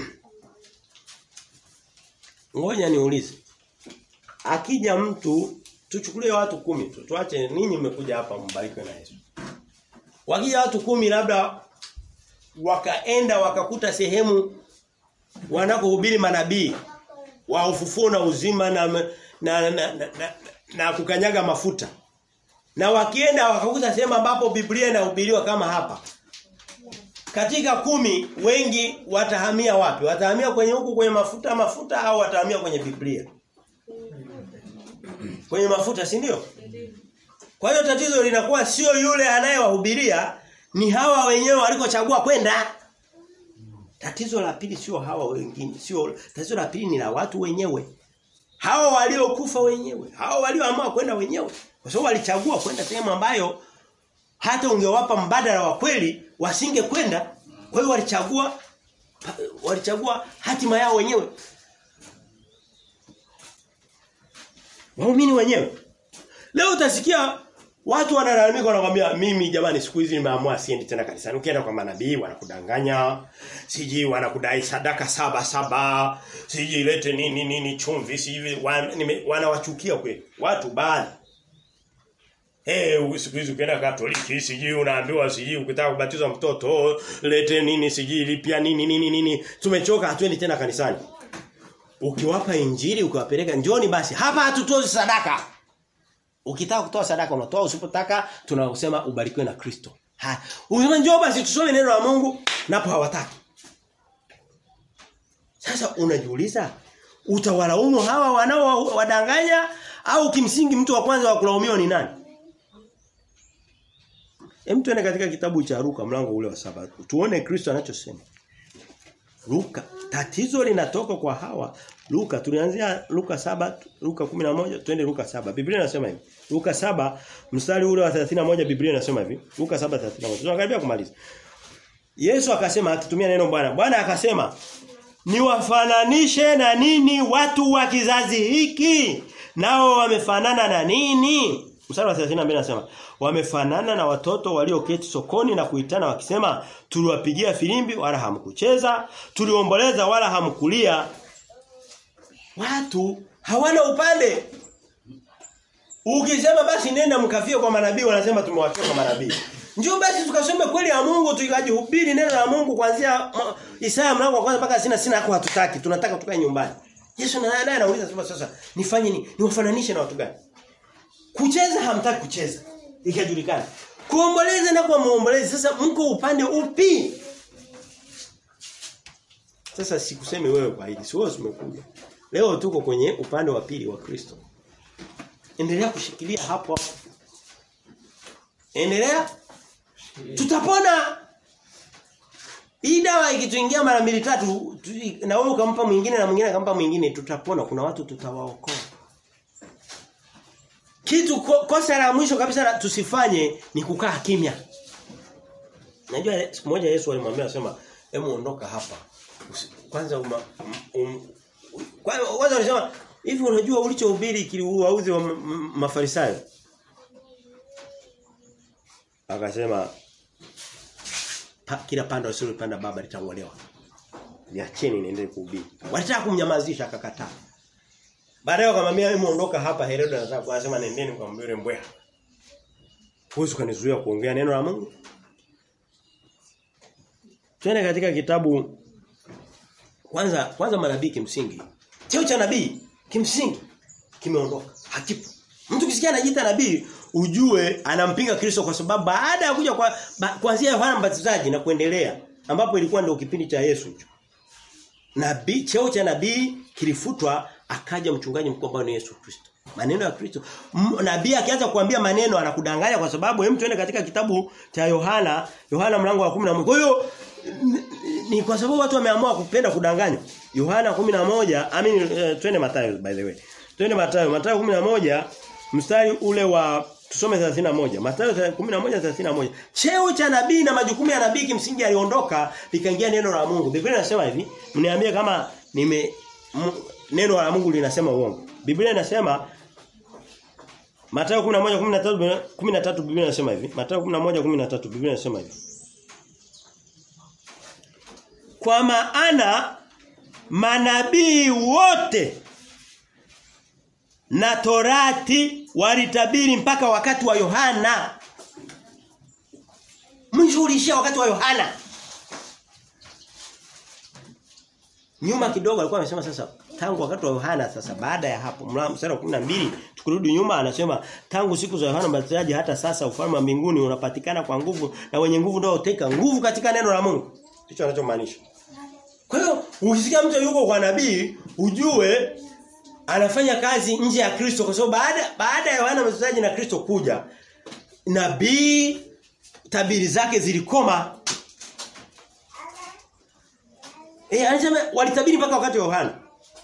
Ngoja niulize. Akija mtu tuchukulie watu kumi tu. Tuache ninyi mmekuja hapa mbarikiwe na Yesu. Wakija watu kumi labda wakaenda wakakuta sehemu wanakohubiri manabii wa ufufuo na uzima na na, na, na, na, na, na kukanyaga mafuta. Na wakienda wakakuta sehemu ambapo Biblia inahubiriwa kama hapa. Katika kumi wengi watahamia wapi? Watahamia kwenye huku kwenye mafuta mafuta au watahamia kwenye Biblia? Kwenye mafuta, si ndio? Kwa hiyo tatizo linakuwa sio yule anayewahubiria, ni hawa wenyewe walikochagua kwenda. Tatizo la pili sio hawa wengine, sio tatizo la pili ni la watu wenyewe. Hawa waliokufa wenyewe, hawa walioamua kwenda wenyewe. Kwa sababu walichagua kwenda sehemu ambayo hata ungewapa mbadala wa kweli wasinge kwenda. Kwa hiyo walichagua walichagua hatima yao wenyewe. Waumini wenyewe. Leo utasikia watu wanalalamika wanakuambia mimi jamani siku hizi nimeamua siendi tena kanisani. Ukienda kwa manabii wanakudanganya. Siji wanakudai sadaka saba saba. Siji ilete nini nini chumvi siji wanawachukia kweli. Watu baadhi Eh hey, siku hizi ukienda Katoliki siji unaambiwa siji ukitaka kubatizwa mtoto lete nini siji lipia nini nini nini tumechoka hatuendi tena kanisani. Ukiwapa injili ukiwapeleka njoni basi hapa hatutoi sadaka. Ukitaka kutoa sadaka unatoa usipotaka tunasema ubarikiwe na Kristo. Ha. Unasema njoo basi tusome neno la Mungu napo hawataki. Sasa unajiuliza utawalaumu hawa wanao wadanganya au kimsingi mtu wa kwanza wa kulaumiwa ni nani? Hem tuende katika kitabu cha Luka mlango ule wa saba. Tuone Kristo anachosema. Luka tatizo linatoka kwa hawa. Luka tulianzia Luka saba Luka 11 twende Luka saba Biblia inasema hivi. Luka saba mstari ule wa 31 Biblia inasema hivi. Luka 7:31. Tunakaribia kumaliza. Yesu akasema akitumia neno Bwana. Bwana akasema niwafananishe na nini watu wa kizazi hiki? Nao wamefanana na nini? Mstari wa 32 anasema wamefanana na watoto walioketi sokoni na kuitana wakisema tuliwapigia filimbi wala hamkucheza tuliomboleza wala hamkulia watu hawana upande ukisema basi nenda mkafie kwa manabii wanasema tumewachoka manabii Njoo basi tukasome kweli ya Mungu tukajihubiri neno la Mungu kuanzia Isaya mlango wa kwanza mpaka sina sina hako hatutaki tunataka tukae nyumbani Yesu naye na, anauliza sema sasa nifanye nini niwafananishe na watu gani Kucheza hamtaki kucheza. Ikajulikana. Kuomboleza na kwa muombolezi sasa mko upande upi? Sasa sikusemi wewe kwa hili. Sio umekuja. Leo tuko kwenye upande wa pili wa Kristo. Endelea kushikilia hapo. Endelea. Tutapona. Hii dawa ikituingia mara mbili tatu na wewe ukampa mwingine na mwingine akampa mwingine tutapona. Kuna watu tutawaokoa. Kitu kosa la mwisho kabisa la tusifanye ni kukaa kimya. Najua siku moja Yesu alimwambia asema, "Hebu ondoka hapa." Kwanza uma, um, kwanza walisema, "Hivi unajua ulichohubiri kiliwauzi wa Mafarisayo?" Akasema, pa, "Kila panda usilopanda baba litangolewa." Niacheni niendelee kuhubiri. Walitaka kumnyamazisha akakataa. Baadaye wakamwambia wewe muondoka hapa Herode anataka anasema nendeni mkamwambie mbweha. Huwezi kunizuia kuongea neno la Mungu? Twende katika kitabu kwanza kwanza manabii kimsingi. Cheo cha nabii kimsingi kimeondoka. Hakipo. Mtu kisikia anajiita nabii ujue anampinga Kristo kwa sababu baada ya kuja kwa ba, kuanzia Yohana Mbatizaji na kuendelea ambapo ilikuwa ndio kipindi cha Yesu hicho. Nabii cheo cha nabii kilifutwa akaja mchungaji mkuu ambaye ni Yesu Kristo. Maneno ya Kristo. Nabii akianza kuambia maneno anakudanganya kwa sababu hem tuende katika kitabu cha Yohana, Yohana mlango wa 11. Kwa hiyo ni kwa sababu watu wameamua kupenda kudanganywa. Yohana 11, I mean uh, twende Mathayo by the way. Twende Mathayo, Mathayo 11 mstari ule wa tusome 31. Mathayo 11:31. Cheo cha nabii na majukumu ya nabii kimsingi aliondoka likaingia neno la Mungu. Biblia inasema hivi, mniambie kama nime m, neno la Mungu linasema uongo. Biblia inasema Mathayo 11:13 13 Biblia inasema hivi. Mathayo 11:13 Biblia inasema hivi. Kwa maana manabii wote na Torati walitabiri mpaka wakati wa Yohana. Mwisho ulishia wakati wa Yohana. Nyuma kidogo alikuwa amesema sasa tangu wakati wa Yohana sasa baada ya hapo mstari wa 12 tukirudi nyuma anasema tangu siku za Yohana Mbatizaji hata sasa ufalme wa mbinguni unapatikana kwa nguvu na wenye nguvu ndio uteka nguvu katika neno la Mungu. Hicho anachomaanisha. Kwa hiyo ukisikia mtu yuko kwa nabii ujue anafanya kazi nje ya Kristo kwa sababu baada baada ya Yohana Mbatizaji na Kristo kuja nabii tabiri zake zilikoma. Eh anasema walitabiri mpaka wakati wa Yohana.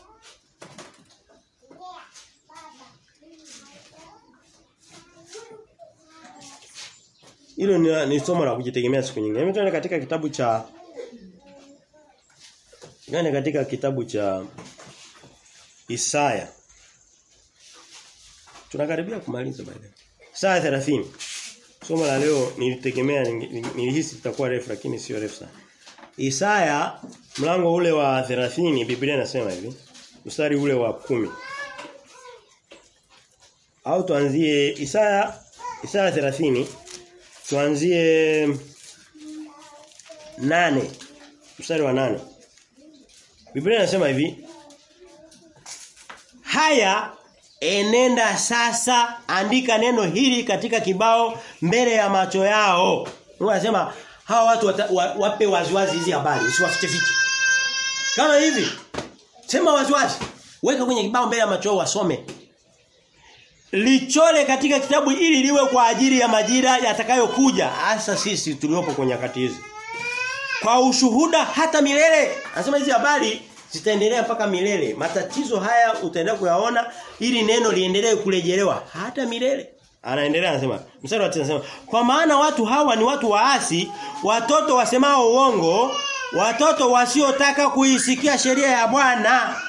Hilo ni, ni somo la kujitegemea siku nyingine. Hebu tuende katika kitabu cha Gani katika kitabu cha Isaya. Tunakaribia kumaliza baada. Isaya 30. Somo la leo nilitegemea nilihisi litakuwa refu lakini sio refu sana. Isaya mlango ule wa 30 Biblia inasema hivi. Mstari ule wa kumi Au tuanzie Isaya Isaya 30 tuanzie nane mstari wa nane Biblia inasema hivi Haya enenda sasa andika neno hili katika kibao mbele ya macho yao. Mungu anasema hawa watu wata, wa, wape waziwazi hizi habari usiwafiche fiche. Kama hivi sema waziwazi weka kwenye kibao mbele ya macho yao wasome. Lichole katika kitabu ili liwe kwa ajili ya majira yatakayokuja hasa sisi tuliopo kwenye nyakati hizi. Kwa ushuhuda hata milele. Anasema hizi habari zitaendelea mpaka milele. Matatizo haya utaendelea kuyaona ili neno liendelee kurejelewa hata milele. Anaendelea anasema, mstari wa 9 anasema, kwa maana watu hawa ni watu waasi, watoto wasemao uongo, watoto wasiotaka kuisikia sheria ya Bwana.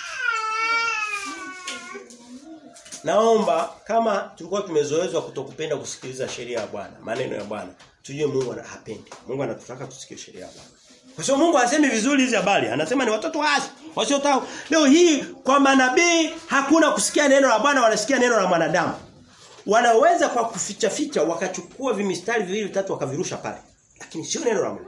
Naomba kama tulikuwa tumezoezwa kutokupenda kusikiliza sheria ya Bwana, maneno ya Bwana, tujue Mungu hapendi. Mungu anatutaka tusikie sheria ya Bwana. Kwa sababu Mungu hasemi vizuri hizi habari. Anasema ni watoto waasi, wasiotaka. Leo hii kwa manabii hakuna kusikia neno la Bwana, wanasikia neno la mwanadamu. Wanaweza kwa kuficha ficha wakachukua vimistari viwili vitatu wakavirusha pale. Lakini sio neno la Mungu.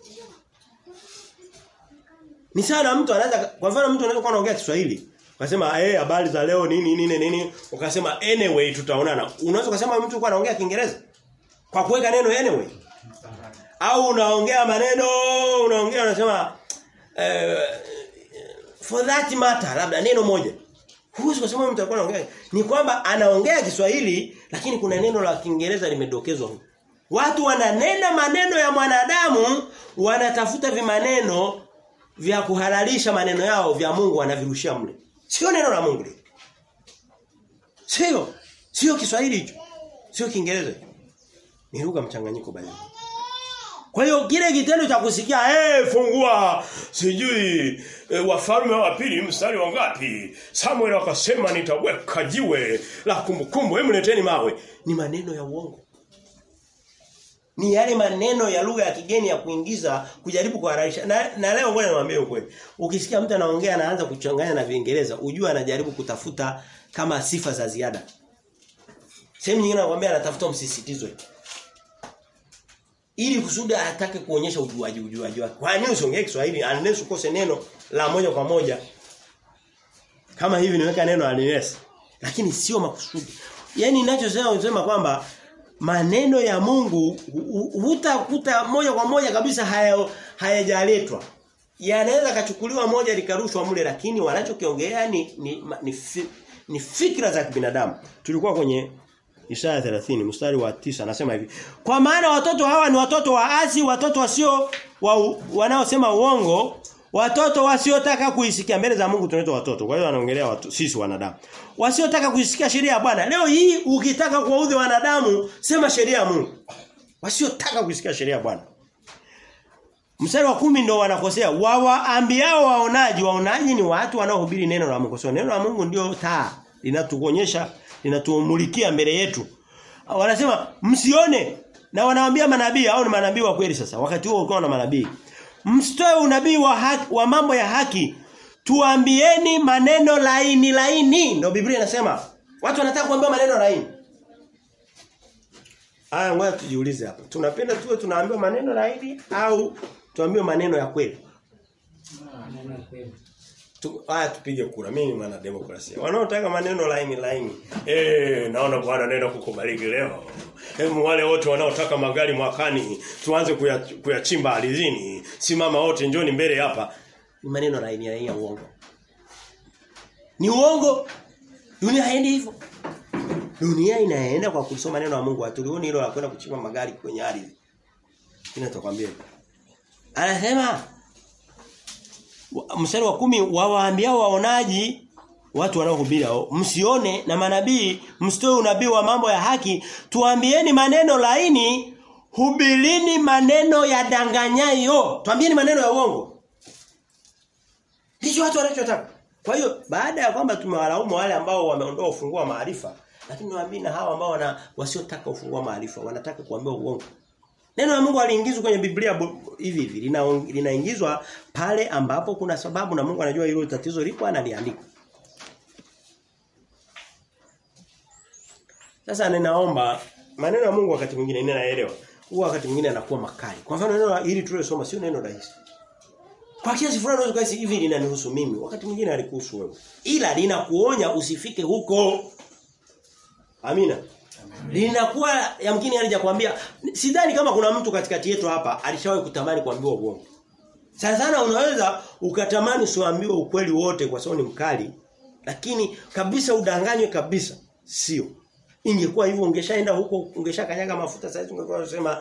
Ni sana mtu anaweza kwa mfano mtu anaweza kuwa anaongea Kiswahili. Ukasema eh habari za leo nini nini nini ukasema anyway tutaonana. Unaweza kusema mtu kwa anaongea Kiingereza kwa kuweka neno anyway. Au unaongea maneno unaongea unasema uh, for that matter labda neno moja. Huwezi kusema mtu alikuwa anaongea. Ni kwamba anaongea Kiswahili lakini kuna neno la Kiingereza limedokezwa huko. Watu wananena maneno ya mwanadamu wanatafuta vimaneno vya kuhalalisha maneno yao vya Mungu wanavirushia mle. Sio neno la Mungu. Sio. Sio Kiswahili hicho. Sio Kiingereza. Ni lugha mchanganyiko bali. Kwa hiyo kile kitendo cha kusikia eh hey, fungua sijui e, wafalme wa pili mstari wa ngapi Samuel akasema nitaweka jiwe la kumbukumbu hebu leteni mawe ni maneno ya uongo ni yale maneno ya lugha ya kigeni ya kuingiza kujaribu kuhararisha na, na leo ngoja niwaambie ukweli ukisikia mtu anaongea anaanza kuchanganya na Viingereza ujue anajaribu kutafuta kama sifa za ziada sehemu nyingine anakuambia anatafuta msisitizo ili kusudi atake kuonyesha ujuaji ujuaji wake. Kwa nini usiongee Kiswahili unless ukose neno la moja kwa moja? Kama hivi niweka neno unless. Lakini sio makusudi. Yaani ninachosema unasema kwamba maneno ya Mungu hutakuta moja kwa moja kabisa haya hayajaletwa. yanaweza kachukuliwa moja likarushwa mule lakini wanachokiongea ni ni, ni, fi, ni fikra za kibinadamu. Tulikuwa kwenye Isaya 30 mstari wa tisa anasema hivi. Kwa maana watoto hawa ni watoto waasi, watoto wasio wa, wanaosema uongo, watoto wasiotaka kuisikia mbele za Mungu tunaitwa watoto. Kwa hiyo anaongelea watu, sisi wanadamu. Wasiotaka kuisikia sheria ya Bwana. Leo hii ukitaka kuwaudhi wanadamu, sema sheria ya Mungu. Wasiotaka kuisikia sheria ya Bwana. Mstari wa kumi ndio wanakosea. Wawaambiao waonaji, waonaji ni watu wanaohubiri neno la Mungu. So neno la Mungu ndio taa linatuonyesha, linatumulikia mbele yetu. Wanasema msione na wanawaambia manabii au ni manabii wa kweli sasa. Wakati huo ulikuwa na manabii. Msitoe unabii wa haki, wa mambo ya haki. Tuambieni maneno laini laini. Ndio Biblia inasema. Watu wanataka kuambiwa maneno laini. Aya ngoja tujiulize hapa. Tunapenda tuwe tunaambiwa maneno laini au tuambiwe maneno ya kweli? Maneno ya kweli. Tu, haya tupige kura. Mimi ni mwana demokrasia. Wanaotaka maneno laini laini. Eh, naona Bwana anaenda kukubariki leo. Hebu wale wote wanaotaka magari mwakani tuanze kuya- kuyachimba ardhini. Simama wote njoni mbele hapa. Ni maneno laini laini ya uongo. Ni uongo. Dunia haendi hivyo. Dunia inaenda kwa kusoma neno la Mungu. Hatulioni hilo la kwenda kuchimba magari kwenye ardhi. Kina tutakwambia. Anasema wa- mstari wa kumi wawaambiao waonaji watu wanaohubiri hao msione na manabii msitoe unabii wa mambo ya haki tuambieni maneno laini hubilini maneno ya danganyayo tuambieni maneno ya uongo ndicho watu wanachotaka kwa hiyo baada ya kwamba tumewalaumu wale ambao wameondoa ufunguo wa maarifa lakini nawaambia na hawa ambao wana wasiotaka ufunguo wa maarifa wanataka kuambiwa uongo Neno la Mungu aliingizwa kwenye Biblia bu- hivi hivi lina- linaingizwa pale ambapo kuna sababu na Mungu anajua hilo tatizo lipo analiandika. Sasa ninaomba maneno ya Mungu wakati mwingine ninaelewa. Huwa wakati mwingine anakuwa makali. Kwa mfano neno la- hili tulilosoma sio neno rahisi. Kwa kiasi fulani unaweza kuhisi hivi linanihusu mimi, wakati mwingine alikuhusu wewe. Ila linakuonya usifike huko. Amina. Linakuwa yamkini alijakwambia sidhani kama kuna mtu katikati yetu hapa alishawahi kutamani kuambiwa uongo. Sana sana unaweza ukatamani usiambiwe ukweli wote kwa sababu ni mkali lakini kabisa udanganywe kabisa sio. Ingekuwa hivyo ungeshaenda huko ungeshakanyaga mafuta sasa ungekuwa unasema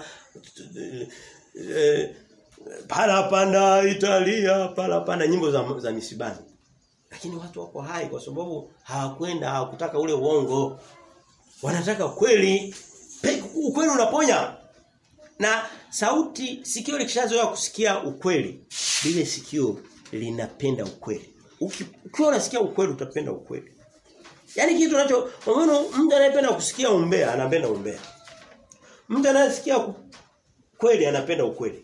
eh, pala panda Italia pala panda nyimbo za za misibani. Lakini watu wako hai kwa sababu hawakwenda hawakutaka ule uongo. Wanataka kweli. Pe- Ukweli unaponya. Na sauti sikio likishazoea kusikia ukweli, lile sikio linapenda ukweli. Uki- Ukiwa unasikia ukweli utapenda ukweli. Yaani kitu unacho kwa mfano mtu anayependa kusikia umbea anapenda umbea. Mtu anayesikia ku- kweli anapenda ukweli.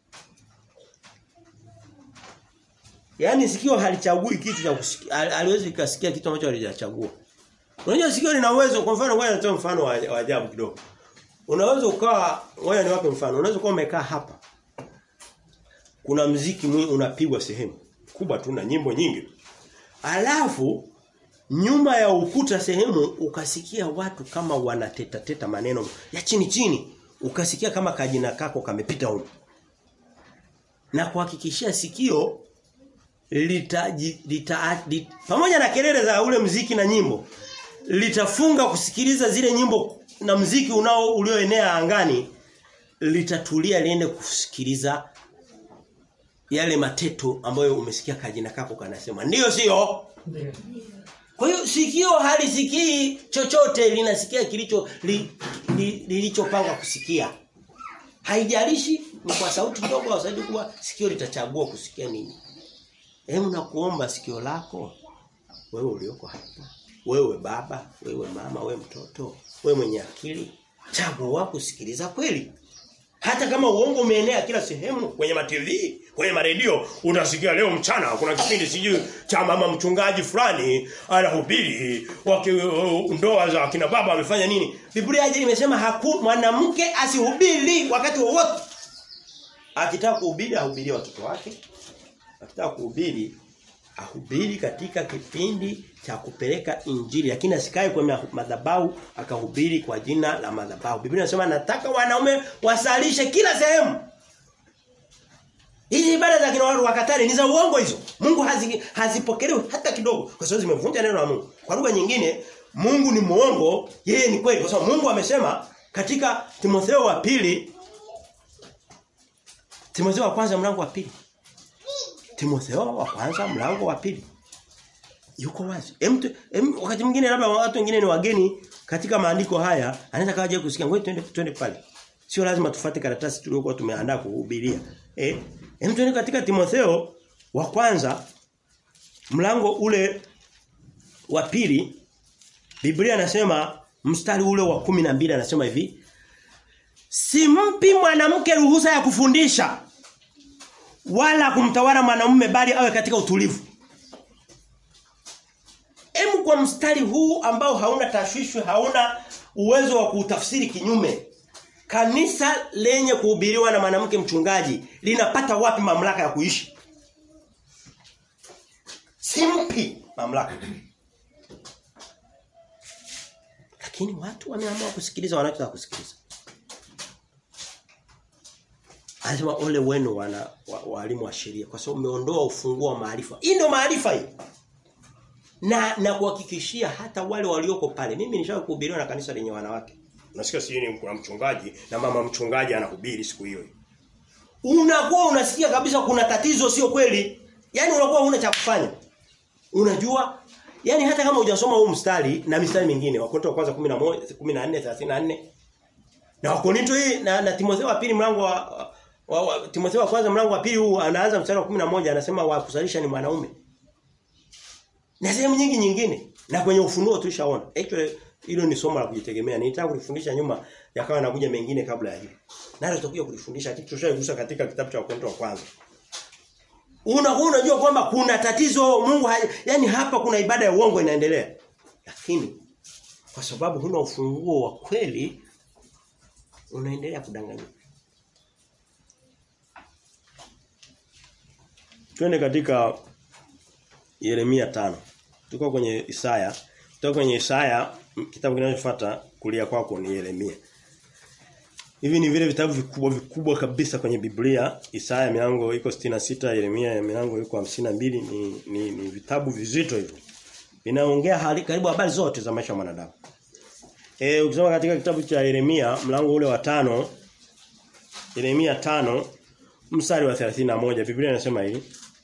Yaani sikio halichagui kitu cha kusikia, hal- haliwezi kasikia kitu ambacho halijachagua. Unajua sikio lina uwezo kwa mfano ngoja nitoe mfano wa wa ajabu kidogo. Unaweza ukawa ngoja niwape mfano. Unaweza kuwa umekaa hapa. Kuna mziki mwingi unapigwa sehemu kubwa tu na nyimbo nyingi. Alafu nyuma ya ukuta sehemu ukasikia watu kama wanateta teta maneno ya chini chini. Ukasikia kama kajina kako kamepita huko. Na kuhakikishia sikio lita, lita, lita pamoja na kelele za ule mziki na nyimbo litafunga kusikiliza zile nyimbo na mziki unao ulioenea angani litatulia liende kusikiliza yale mateto ambayo umesikia kajina kako kanasema ndiyo sio Ndio. kwa hiyo sikio halisikii chochote linasikia kilicho li, li, lilichopangwa kusikia haijalishi ni kwa sauti ndogo au sauti kubwa sikio litachagua kusikia nini hebu nakuomba sikio lako wewe ulioko hapa wewe baba wewe mama wewe mtoto wewe mwenye akili chagua kusikiliza kweli hata kama uongo umeenea kila sehemu kwenye ma TV, kwenye maredio, unasikia leo mchana kuna kipindi sijui cha mama mchungaji fulani anahubiri waki ndoa za kina baba amefanya nini? Biblia haja imesema haku mwanamke asihubiri wakati wowote. Akitaka kuhubiri ahubirie watoto wake. Akitaka kuhubiri ahubiri katika kipindi cha kupeleka injili lakini asikae kwenye madhabahu akahubiri kwa jina la madhabahu. Biblia inasema nataka wanaume wasalishe kila sehemu. Hizi ibada za kina watu wakatari ni za uongo hizo. Mungu hazi, hazipokelewi hata kidogo kwa sababu zimevunja neno la Mungu. Kwa lugha nyingine Mungu ni muongo, yeye ni kweli kwa sababu Mungu amesema katika Timotheo wa pili Timotheo wa kwanza mlango wa pili Timotheo wa kwanza mlango wa pili yuko wazi. Em, em, wakati mwingine labda watu wengine ni wageni katika maandiko haya, anaweza kaja kusikia ngoja twende twende pale. Sio lazima tufuate karatasi tuliyokuwa tumeandaa kuhubiria. Eh, em twende katika Timotheo wa kwanza mlango ule wa pili Biblia inasema mstari ule wa kumi na mbili anasema hivi Simpi mwanamke ruhusa ya kufundisha wala kumtawala mwanamume bali awe katika utulivu. Emu kwa mstari huu ambao hauna tashwishwi, hauna uwezo wa kutafsiri kinyume. Kanisa lenye kuhubiriwa na mwanamke mchungaji linapata wapi mamlaka ya kuishi? Simpi mamlaka. Lakini watu wameamua kusikiliza wanachotaka kusikiliza. Anasema ole wenu wana walimu wa, wa sheria kwa sababu umeondoa ufunguo wa maarifa. Hii ndio maarifa hii. Na na kuhakikishia hata wale walioko pale. Mimi nishawahi kuhubiriwa na kanisa lenye wanawake. Unasikia si ni kuna mchungaji na mama mchungaji anahubiri siku hiyo. Unakuwa unasikia kabisa kuna tatizo sio kweli. Yaani unakuwa huna cha kufanya. Unajua Yaani hata kama hujasoma huu mstari na mistari mingine Wakorintho wa kwanza 11 14 34 na Wakorintho hii na, na Timotheo wa pili mlango wa, wa, wa Timotheo wa kwanza mlango wa pili huu anaanza mstari wa 11 anasema wa kusalisha ni mwanaume. Na sehemu nyingi nyingine na kwenye ufunuo tulishaona. Actually hilo ni somo la kujitegemea. Nilitaka kulifundisha nyuma yakawa nakuja mengine kabla ya hilo. Nalo tutakuja kulifundisha kitu tushaigusa katika kitabu cha Wakorintho wa kwanza. Unakuwa unajua kwamba kuna tatizo Mungu hai, yani hapa kuna ibada ya uongo inaendelea. Lakini kwa sababu huna ufunguo wa kweli unaendelea kudanganya. Twende katika Yeremia tano Tuko kwenye Isaya. Tuko kwenye Isaya kitabu kinachofuata kulia kwako ni Yeremia. Hivi ni vile vitabu vikubwa vikubwa kabisa kwenye Biblia. Isaya milango iko 66, Yeremia milango iko 52 ni, ni, ni vitabu vizito hivyo. Vinaongea hali karibu habari zote za maisha ya mwanadamu. Eh ukisoma katika kitabu cha Yeremia mlango ule wa tano Yeremia tano mstari wa 31 Biblia inasema hivi.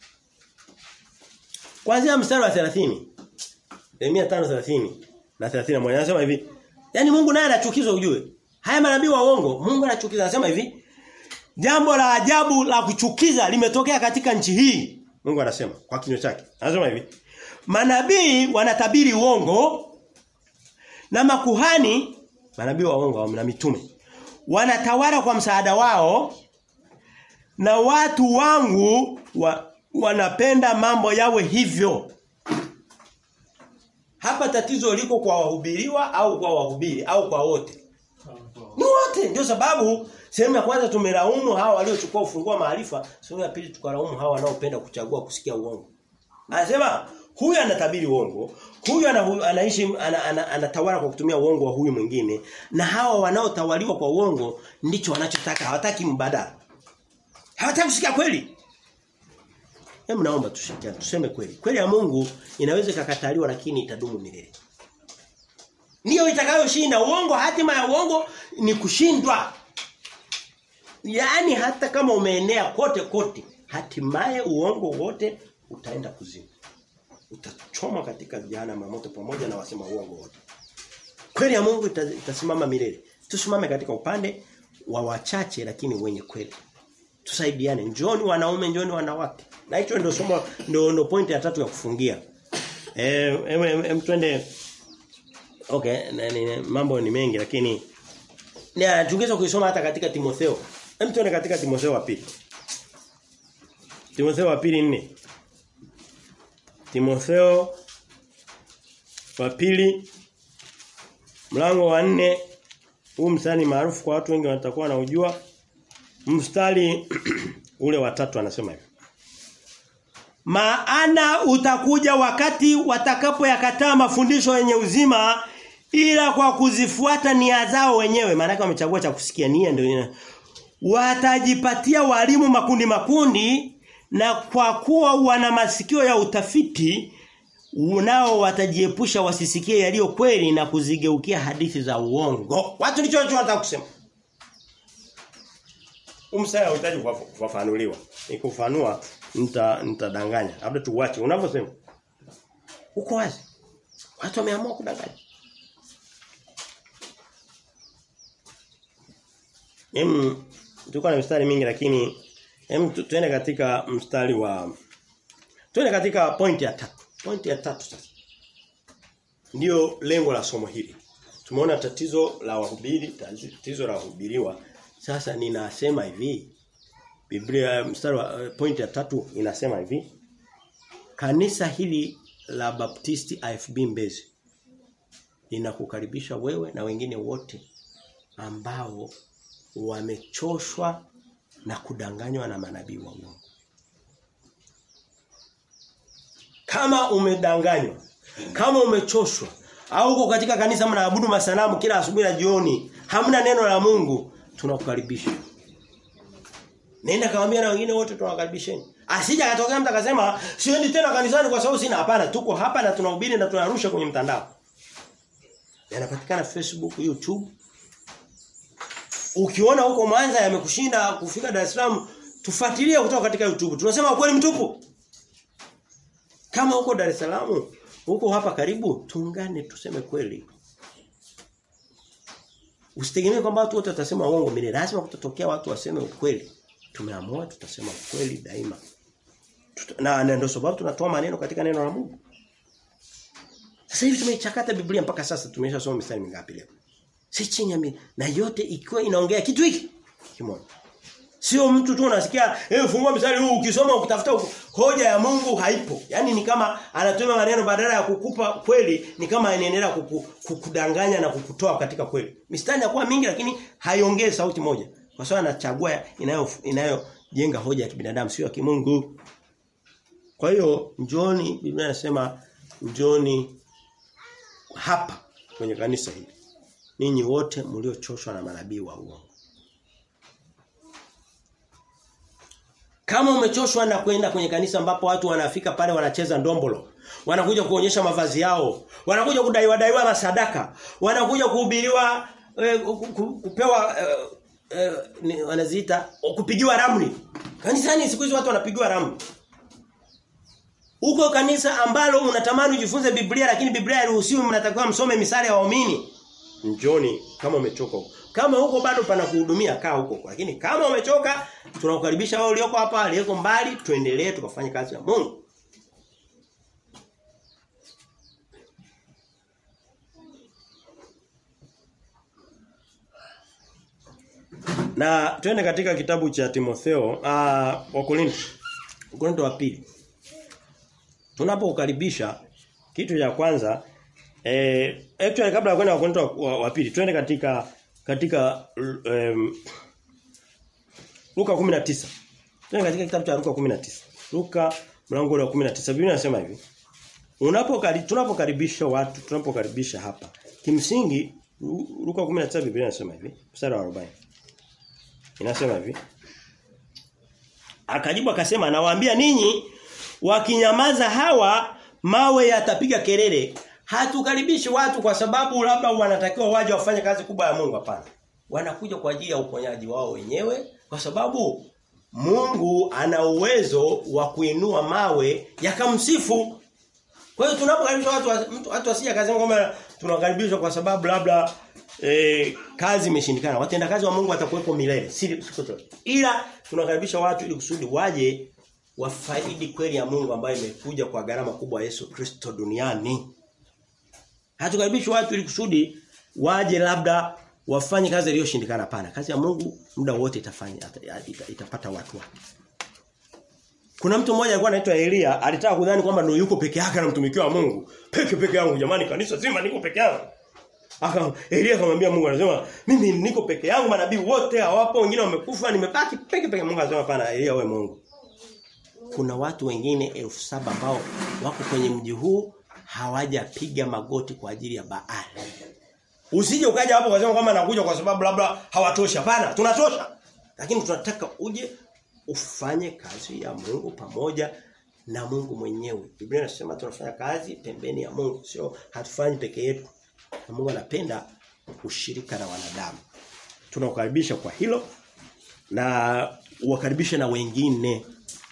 Kuanzia mstari wa 30 Yeremia 5:30 na 31 anasema hivi. Yaani Mungu naye anachukizwa ujue. Haya manabii wa uongo, Mungu anachukiza anasema hivi. Jambo la ajabu la kuchukiza limetokea katika nchi hii. Mungu anasema kwa kinywa chake. Anasema hivi. Manabii wanatabiri uongo na makuhani manabii wa uongo na mitume wanatawala kwa msaada wao na watu wangu wa, wanapenda mambo yawe hivyo. Hapa tatizo liko kwa wahubiriwa au kwa wahubiri au kwa wote. Ni wote ndio sababu sehemu ya kwanza tumelaumu hawa waliochukua ufunguo maarifa, sehemu ya pili tukalaumu hawa wanaopenda kuchagua kusikia uongo. Anasema huyu anatabiri uongo, huyu ana, anaishi ana, ana, anatawala kwa kutumia uongo wa huyu mwingine na hawa wanaotawaliwa kwa uongo ndicho wanachotaka, hawataki mbadala. Hawataki kusikia kweli. Hebu naomba tushirikiane tuseme kweli. Kweli ya Mungu inaweza ikakataliwa lakini itadumu milele. Ndiyo itakayoshinda uongo hatima ya uongo ni kushindwa. Yaani hata kama umeenea kote kote hatimaye uongo wote utaenda kuzimu. Utachoma katika jehanamu moto pamoja na wasema uongo wote. Kweli ya Mungu itasimama milele. Tusimame katika upande wa wachache lakini wenye kweli. Tusaidiane. Njoni wanaume, njoni wanawake. Na hicho ndio somo ndio ndio point ya tatu ya kufungia. Eh em, em, em twende Okay, na, ni, mambo ni mengi lakini ni tungeweza kuisoma hata katika Timotheo. Hem tuone katika Timotheo wa pili. Timotheo wa pili nne. Timotheo wa pili mlango wa nne huu mstari maarufu kwa watu wengi watakuwa wanaujua. Mstari ule wa tatu anasema hivi. Maana utakuja wakati watakapoyakataa mafundisho yenye uzima ila kwa kuzifuata nia zao wenyewe maana wamechagua cha kusikia nia ndio ina watajipatia walimu makundi makundi na kwa kuwa wana masikio ya utafiti nao watajiepusha wasisikie yaliyo kweli na kuzigeukia hadithi za uongo. Watu ndicho wanataka kusema. Umsaya unahitaji kufafanuliwa. Nikufanua nita nitadanganya. Labda tuwache. Unavyosema. Uko wazi. Watu wameamua kudanganya. Em tulikuwa na mistari mingi lakini em tuende katika mstari wa tuende katika pointi ya tatu. Pointi ya tatu sasa. Ndiyo lengo la somo hili. Tumeona tatizo la wahubiri, tatizo la wahubiriwa. Sasa ninasema hivi. Biblia mstari wa point ya tatu inasema hivi. Kanisa hili la Baptisti AFB Mbezi linakukaribisha wewe na wengine wote ambao wamechoshwa na kudanganywa na manabii wa uongo. Kama umedanganywa, kama umechoshwa au uko katika kanisa mnaabudu masanamu kila asubuhi na jioni, hamna neno la Mungu, tunakukaribisha. Nenda kawaambia na wengine wote tunawakaribisheni. Asija katokea mtu akasema siendi tena kanisani kwa sababu sina hapana tuko hapa na tunahubiri na tunarusha kwenye mtandao. Yanapatikana Facebook, YouTube. Ukiona huko Mwanza yamekushinda kufika Dar es Salaam, tufuatilie kutoka katika YouTube. Tunasema ukweli mtupu. Kama huko Dar es Salaam, huko hapa karibu, tuungane tuseme kweli. Usitegemee kwamba watu wote watasema uongo milele. Lazima kutatokea watu waseme ukweli. Tumeamua tutasema ukweli daima. Tuta, na, na ndio sababu tunatoa maneno katika neno la Mungu. Sasa hivi tumeichakata Biblia mpaka sasa tumeshasoma mistari mingapi leo? Si chini ya mi, na yote ikiwa inaongea kitu hiki kimoja. Sio mtu tu unasikia eh fungua mstari huu ukisoma ukitafuta hoja ya Mungu haipo. Yaani ni kama anatumia maneno badala ya kukupa kweli ni kama anaendelea kuku, kukudanganya na kukutoa katika kweli. Mistari inakuwa mingi lakini haiongei sauti moja. Kwa sababu anachagua inayo inayojenga hoja ya kibinadamu sio ya kimungu. Kwa hiyo njoni Biblia inasema njoni hapa kwenye kanisa hili. Ninyi wote mliochoshwa na manabii wa uongo. Kama umechoshwa na kwenda kwenye kanisa ambapo watu wanafika pale wanacheza ndombolo, wanakuja kuonyesha mavazi yao, wanakuja kudaiwa daiwa na sadaka, wanakuja kuhubiriwa eh, kupewa eh, eh, ni, wanaziita kupigiwa ramli. Kanisani siku hizi watu wanapigiwa ramli. Huko kanisa ambalo unatamani ujifunze Biblia lakini Biblia hairuhusiwi mnatakiwa msome misali ya waumini. Njoni kama umechoka huko. Kama huko bado pana kuhudumia kaa huko. Lakini kama umechoka tunakukaribisha wao ulioko hapa, aliyeko mbali, tuendelee tukafanye kazi ya Mungu. Na twende katika kitabu cha Timotheo, ah uh, Wakorintho. Wakorintho wa pili. Tunapokaribisha kitu cha kwanza eh actually kabla ya kwenda Wakorintho wa, wa pili, twende katika katika um, Luka 19. Twende katika kitabu cha Luka 19. Luka mlango wa 19. Biblia inasema hivi. Unapokari tunapokaribisha watu, tunapokaribisha hapa. Kimsingi Luka 19 Biblia inasema hivi, mstari wa 40. Inasema hivi. Akajibu akasema nawaambia ninyi wakinyamaza hawa mawe yatapiga kelele. Hatukaribishi watu kwa sababu labda wanatakiwa waje wafanye kazi kubwa ya Mungu hapana. Wanakuja kwa ajili ya uponyaji wao wenyewe kwa sababu Mungu ana uwezo wa kuinua mawe yakamsifu. Kwa hiyo tunapokaribisha watu mtu watu wasije akasema kwamba tunakaribishwa kwa sababu labda e, kazi imeshindikana. Watenda kazi wa Mungu watakuwepo milele. Si Ila tunakaribisha watu ili kusudi waje wafaidi kweli ya Mungu ambayo imekuja kwa gharama kubwa Yesu Kristo duniani. Hatukaribishi watu ili kusudi waje labda wafanye kazi iliyoshindikana pana. Kazi ya Mungu muda wote itafanya ita, itapata watu wake. Kuna mtu mmoja alikuwa anaitwa Elia, alitaka kudhani kwamba ndio yuko peke yake anamtumikia Mungu. Peke peke yangu jamani kanisa zima niko peke yangu. Aka Elia akamwambia Mungu anasema mimi niko peke yangu manabii wote hawapo wengine wamekufa nimebaki peke peke Mungu anasema hapana Elia wewe Mungu. Kuna watu wengine elfu saba ambao wako kwenye mji huu hawajapiga magoti kwa ajili ya Baali. Usije ukaja hapo ukasema kama nakuja kwa sababu labda hawatoshi. Hapana, tunatosha. Lakini tunataka uje ufanye kazi ya Mungu pamoja na Mungu mwenyewe. Biblia inasema tunafanya kazi pembeni ya Mungu, sio hatufanyi peke yetu. Na Mungu anapenda ushirika na wanadamu. Tunakukaribisha kwa hilo na uwakaribishe na wengine.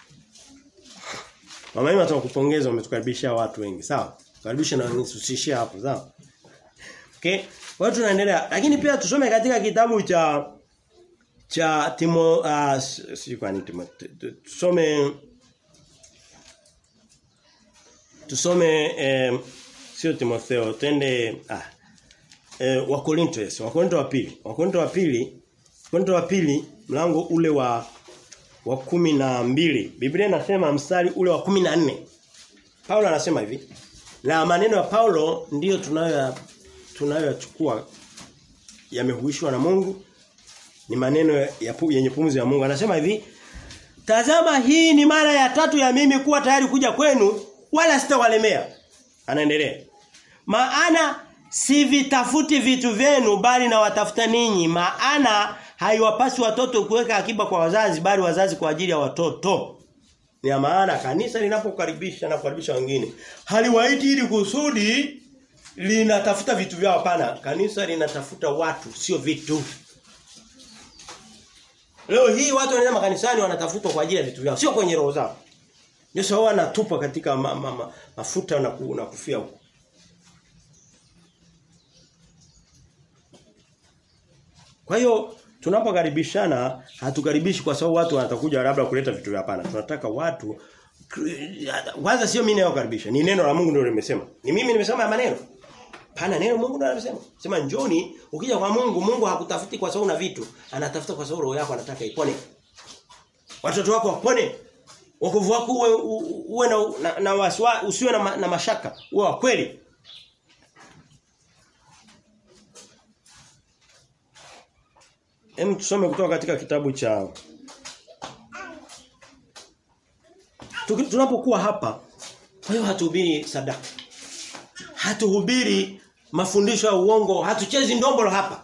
Mama yenu atakupongeza umetukaribisha watu wengi, sawa? Karibisha na wengine usishie hapo, sawa? Okay? Kwa hiyo tunaendelea. Lakini pia tusome katika kitabu cha cha Timo uh, si kwa nini Timo tusome tusome eh, sio Timotheo twende ah eh, wa Korinto yes wa Korinto wa pili wa Korinto wa pili Korinto wa pili mlango ule wa wa kumi na mbili Biblia inasema mstari ule wa kumi na nne Paulo anasema hivi na maneno ya Paulo ndiyo tunayo tunayochukua yamehuishwa na Mungu ni maneno ya pu, yenye pumzi ya Mungu anasema hivi Tazama hii ni mara ya tatu ya mimi kuwa tayari kuja kwenu wala sitawalemea. Anaendelea. Maana si vitafuti vitu vyenu bali na watafuta ninyi. Maana haiwapasi watoto kuweka akiba kwa wazazi bali wazazi kwa ajili ya watoto. Ni ya maana kanisa linapokaribisha na kukaribisha wengine haliwaiti ili kusudi linatafuta vitu vyao hapana. Kanisa linatafuta watu sio vitu. Leo hii watu wanaenda makanisani wanatafuta kwa ajili ya vitu vyao, sio kwenye roho zao. Ndio sawa wanatupa katika ma, ma, ma, mafuta na, ku, na kufia huko. Kwa hiyo tunapokaribishana hatukaribishi kwa sababu watu watakuja labda kuleta vitu hapana. Tunataka watu kwanza sio mimi nayokaribisha, ni neno la Mungu ndio limesema. Ni mimi nimesema maneno. Pana neno Mungu ndio anasema. Sema njoni ukija kwa Mungu, Mungu hakutafuti kwa sababu una vitu, anatafuta kwa sababu roho yako anataka ipone. Watoto wako wapone. Wokovu wako uwe, uwe na, na, na waswa, usiwe na, ma, na mashaka, uwe wa kweli. Hem tusome kutoka katika kitabu cha Tunapokuwa hapa, kwa hiyo hatuhubiri sadaka. Hatuhubiri mafundisho ya uongo, hatuchezi ndombolo hapa.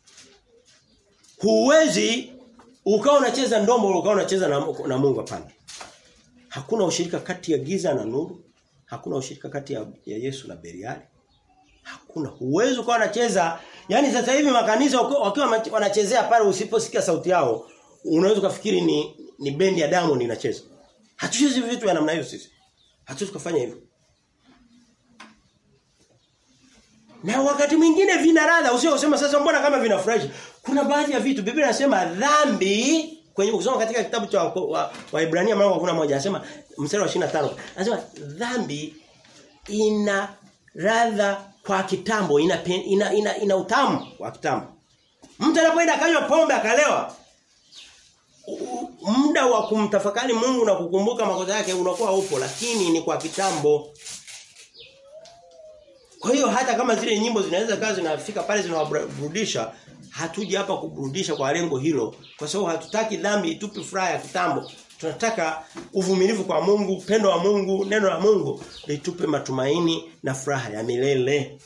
Huwezi ukawa unacheza ndombolo ukawa unacheza na, na Mungu hapana. Hakuna ushirika kati ya giza na nuru. Hakuna ushirika kati ya, ya Yesu na Beliali. Hakuna. Huwezi ukawa unacheza, yani sasa hivi makanisa wakiwa wanachezea pale usiposikia sauti yao, unaweza kufikiri ni ni bendi ya Diamond inacheza. Hatuchezi vitu vya namna hiyo sisi. Hatuwezi kufanya hivyo. Na wakati mwingine vina radha usio usema sasa mbona kama vinafurahisha. Kuna baadhi ya vitu Biblia inasema dhambi kwenye kusoma katika kitabu cha Waibrania wa, wa mlango moja anasema mstari wa 25 anasema dhambi ina radha kwa kitambo ina ina, ina, ina utamu wa kitambo. Mtu anapoenda akanywa pombe akalewa muda wa kumtafakari Mungu na kukumbuka makosa yake unakuwa upo lakini ni kwa kitambo. Kwa hiyo hata kama zile nyimbo zinaweza kazi zinafika pale zinawaburudisha, hatuji hapa kuburudisha kwa lengo hilo kwa sababu hatutaki dhambi itupe furaha ya kitambo. Tunataka uvumilivu kwa Mungu, pendo wa Mungu, neno la Mungu litupe matumaini na furaha ya milele.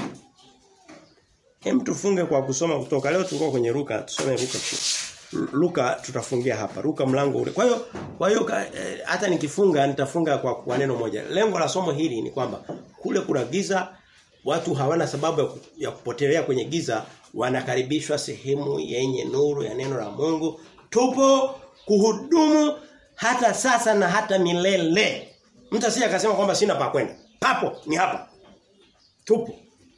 Hem tufunge kwa kusoma kutoka leo tulikuwa kwenye Luka, tusome Luka. Luka tutafungia hapa. Luka mlango ule. Kwa hiyo kwa hiyo eh, hata nikifunga nitafunga kwa, kwa neno moja. Lengo la somo hili ni kwamba kule kuna giza watu hawana sababu ya, ya kupotelea kwenye giza wanakaribishwa sehemu yenye nuru ya neno la Mungu. Tupo kuhudumu hata sasa na hata milele. Mtu asije akasema kwamba sina pa kwenda. Papo ni hapa. Tupo.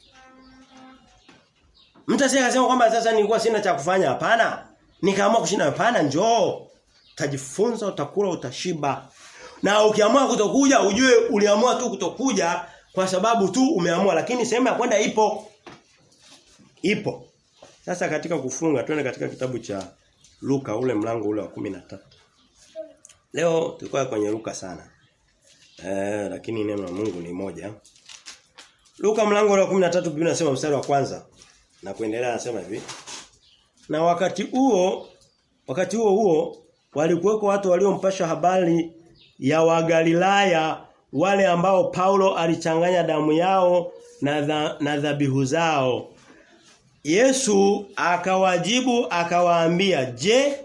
Mtu asije akasema kwamba sasa nilikuwa sina cha kufanya hapana. Nikaamua kushinda hapana njoo. Utajifunza, utakula, utashiba. Na ukiamua kutokuja ujue uliamua tu kutokuja kwa sababu tu umeamua lakini sehemu ya kwenda ipo. Ipo. Sasa katika kufunga twende katika kitabu cha Luka ule mlango ule wa 13. Leo tulikuwa kwenye Luka sana. Eh lakini neno la Mungu ni moja. Luka mlango ule wa 13 Biblia inasema mstari wa kwanza na kuendelea anasema hivi. Na wakati huo wakati huo huo walikuweko watu waliompasha habari ya Wagalilaya wale ambao Paulo alichanganya damu yao na dha, na dhabihu zao. Yesu akawajibu akawaambia, "Je,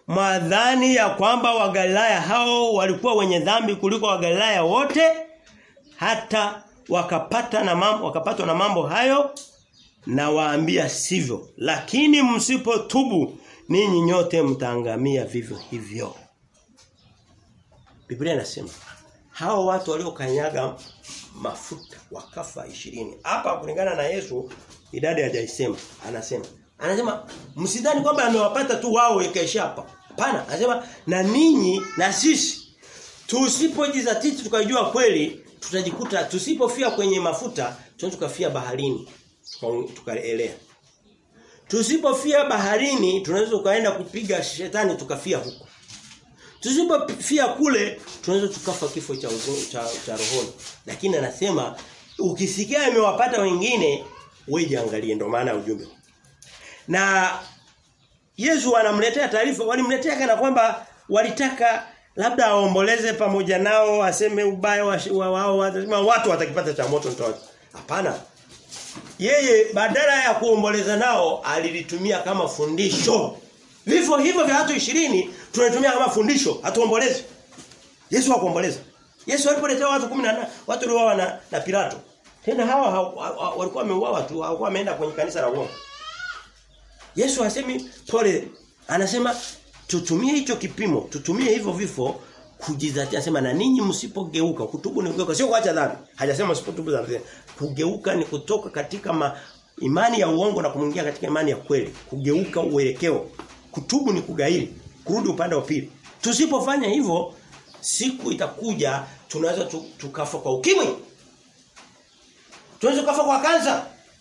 mwadhani ya kwamba wagalilaya hao walikuwa wenye dhambi kuliko wagalilaya wote hata wakapata na mambo wakapatwa na mambo hayo na waambia sivyo lakini msipotubu ninyi nyote mtaangamia vivyo hivyo Biblia inasema hao watu waliokanyaga mafuta wakafa ishirini hapa kulingana na Yesu idadi hajaisema anasema anasema msidhani kwamba amewapata tu wao ikaisha hapa hapana anasema na ninyi na sisi tusipojizatiti tukajua kweli tutajikuta tusipofia kwenye mafuta tunaweza tukafia baharini tukaelea tusipofia baharini tunaweza tukaenda kupiga shetani tukafia huko tusipofia kule tunaweza tukafa kifo cha uzo, cha, cha rohoni lakini anasema ukisikia imewapata wengine wewe angalie ndio maana ujumbe na Yesu anamletea taarifa walimletea kana kwamba walitaka labda aomboleze pamoja nao aseme ubaya wa wao wa, watu watakipata cha moto ndio hapana yeye badala ya kuomboleza nao alilitumia kama fundisho vifo hivyo vya watu 20 tunatumia kama fundisho hatuomboleze Yesu hakuomboleza Yesu alipoletea watu 18 watu waliouawa na, na Pilato tena hawa walikuwa wameuawa tu hawakuwa wameenda kwenye kanisa la uongo Yesu hasemi pole anasema tutumie hicho kipimo tutumie hivyo vifo kujizatia anasema na ninyi msipogeuka kutubu ni kugeuka sio kuacha dhambi hajasema msipotubu dhambi kugeuka ni kutoka katika ma, imani ya uongo na kumwingia katika imani ya kweli kugeuka uelekeo kutubu ni kugairi kurudi upande wa pili tusipofanya hivyo siku itakuja tunaweza tukafa kwa ukimwi tunaweza kufa kwa kansa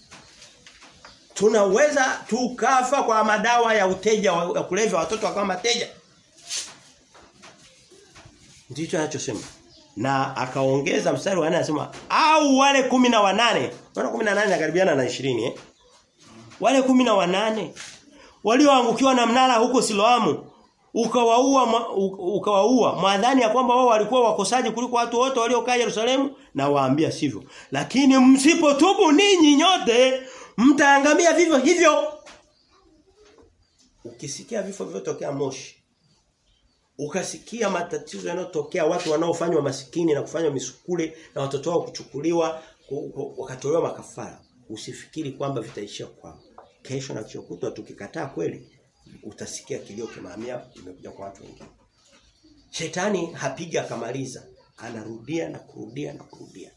tunaweza tukafa kwa madawa ya uteja wa kulevya watoto wakawa mateja ndicho anachosema na akaongeza mstari wa 4 anasema au wale kumi na wanane wana 18 nakaribiana na 20 eh wale kumi na wanane walioangukiwa na mnara huko Siloamu ukawaua ukawaua mwadhani ya kwamba wao walikuwa wakosaji kuliko watu wote waliokaa Yerusalemu na waambia sivyo lakini msipotubu ninyi nyote mtaangamia vivyo hivyo ukisikia vifo vilivyotokea Moshi ukasikia matatizo yanayotokea watu wanaofanywa masikini na kufanywa misukule na watoto wao kuchukuliwa wakatolewa makafara usifikiri kwamba vitaishia kwao kesho na kesho kutwa tukikataa kweli utasikia kilio kimahamia imekuja kwa watu wengine shetani hapiga akamaliza anarudia na kurudia na kurudia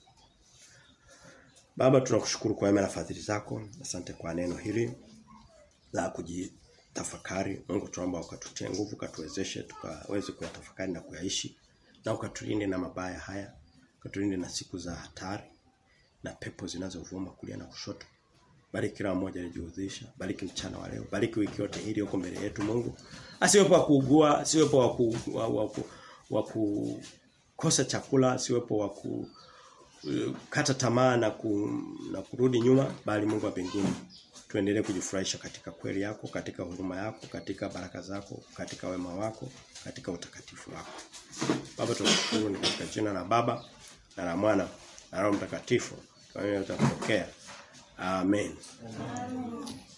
Baba tunakushukuru kwa wema na fadhili zako. Asante kwa neno hili la kujitafakari. Mungu tunaomba ukatutie nguvu, katuwezeshe tukaweze kuyatafakari na kuyaishi na ukatulinde na mabaya haya. Ukatulinde na siku za hatari na pepo zinazovuma kulia na kushoto. Bariki kila mmoja alijihudhisha. Bariki mchana wa leo. Bariki wiki yote hili huko mbele yetu Mungu. Asiwepo wa kuugua, asiwepo wa ku, wa, wa, wa kukosa chakula, asiwepo wa ku kata tamaa na, ku, na kurudi nyuma bali Mungu wa mbinguni tuendelee kujifurahisha katika kweli yako katika huruma yako katika baraka zako katika wema wako katika utakatifu wako Baba tunashukuru ni katika jina la Baba na la Mwana na Roho Mtakatifu kwa hiyo tutapokea amen, amen.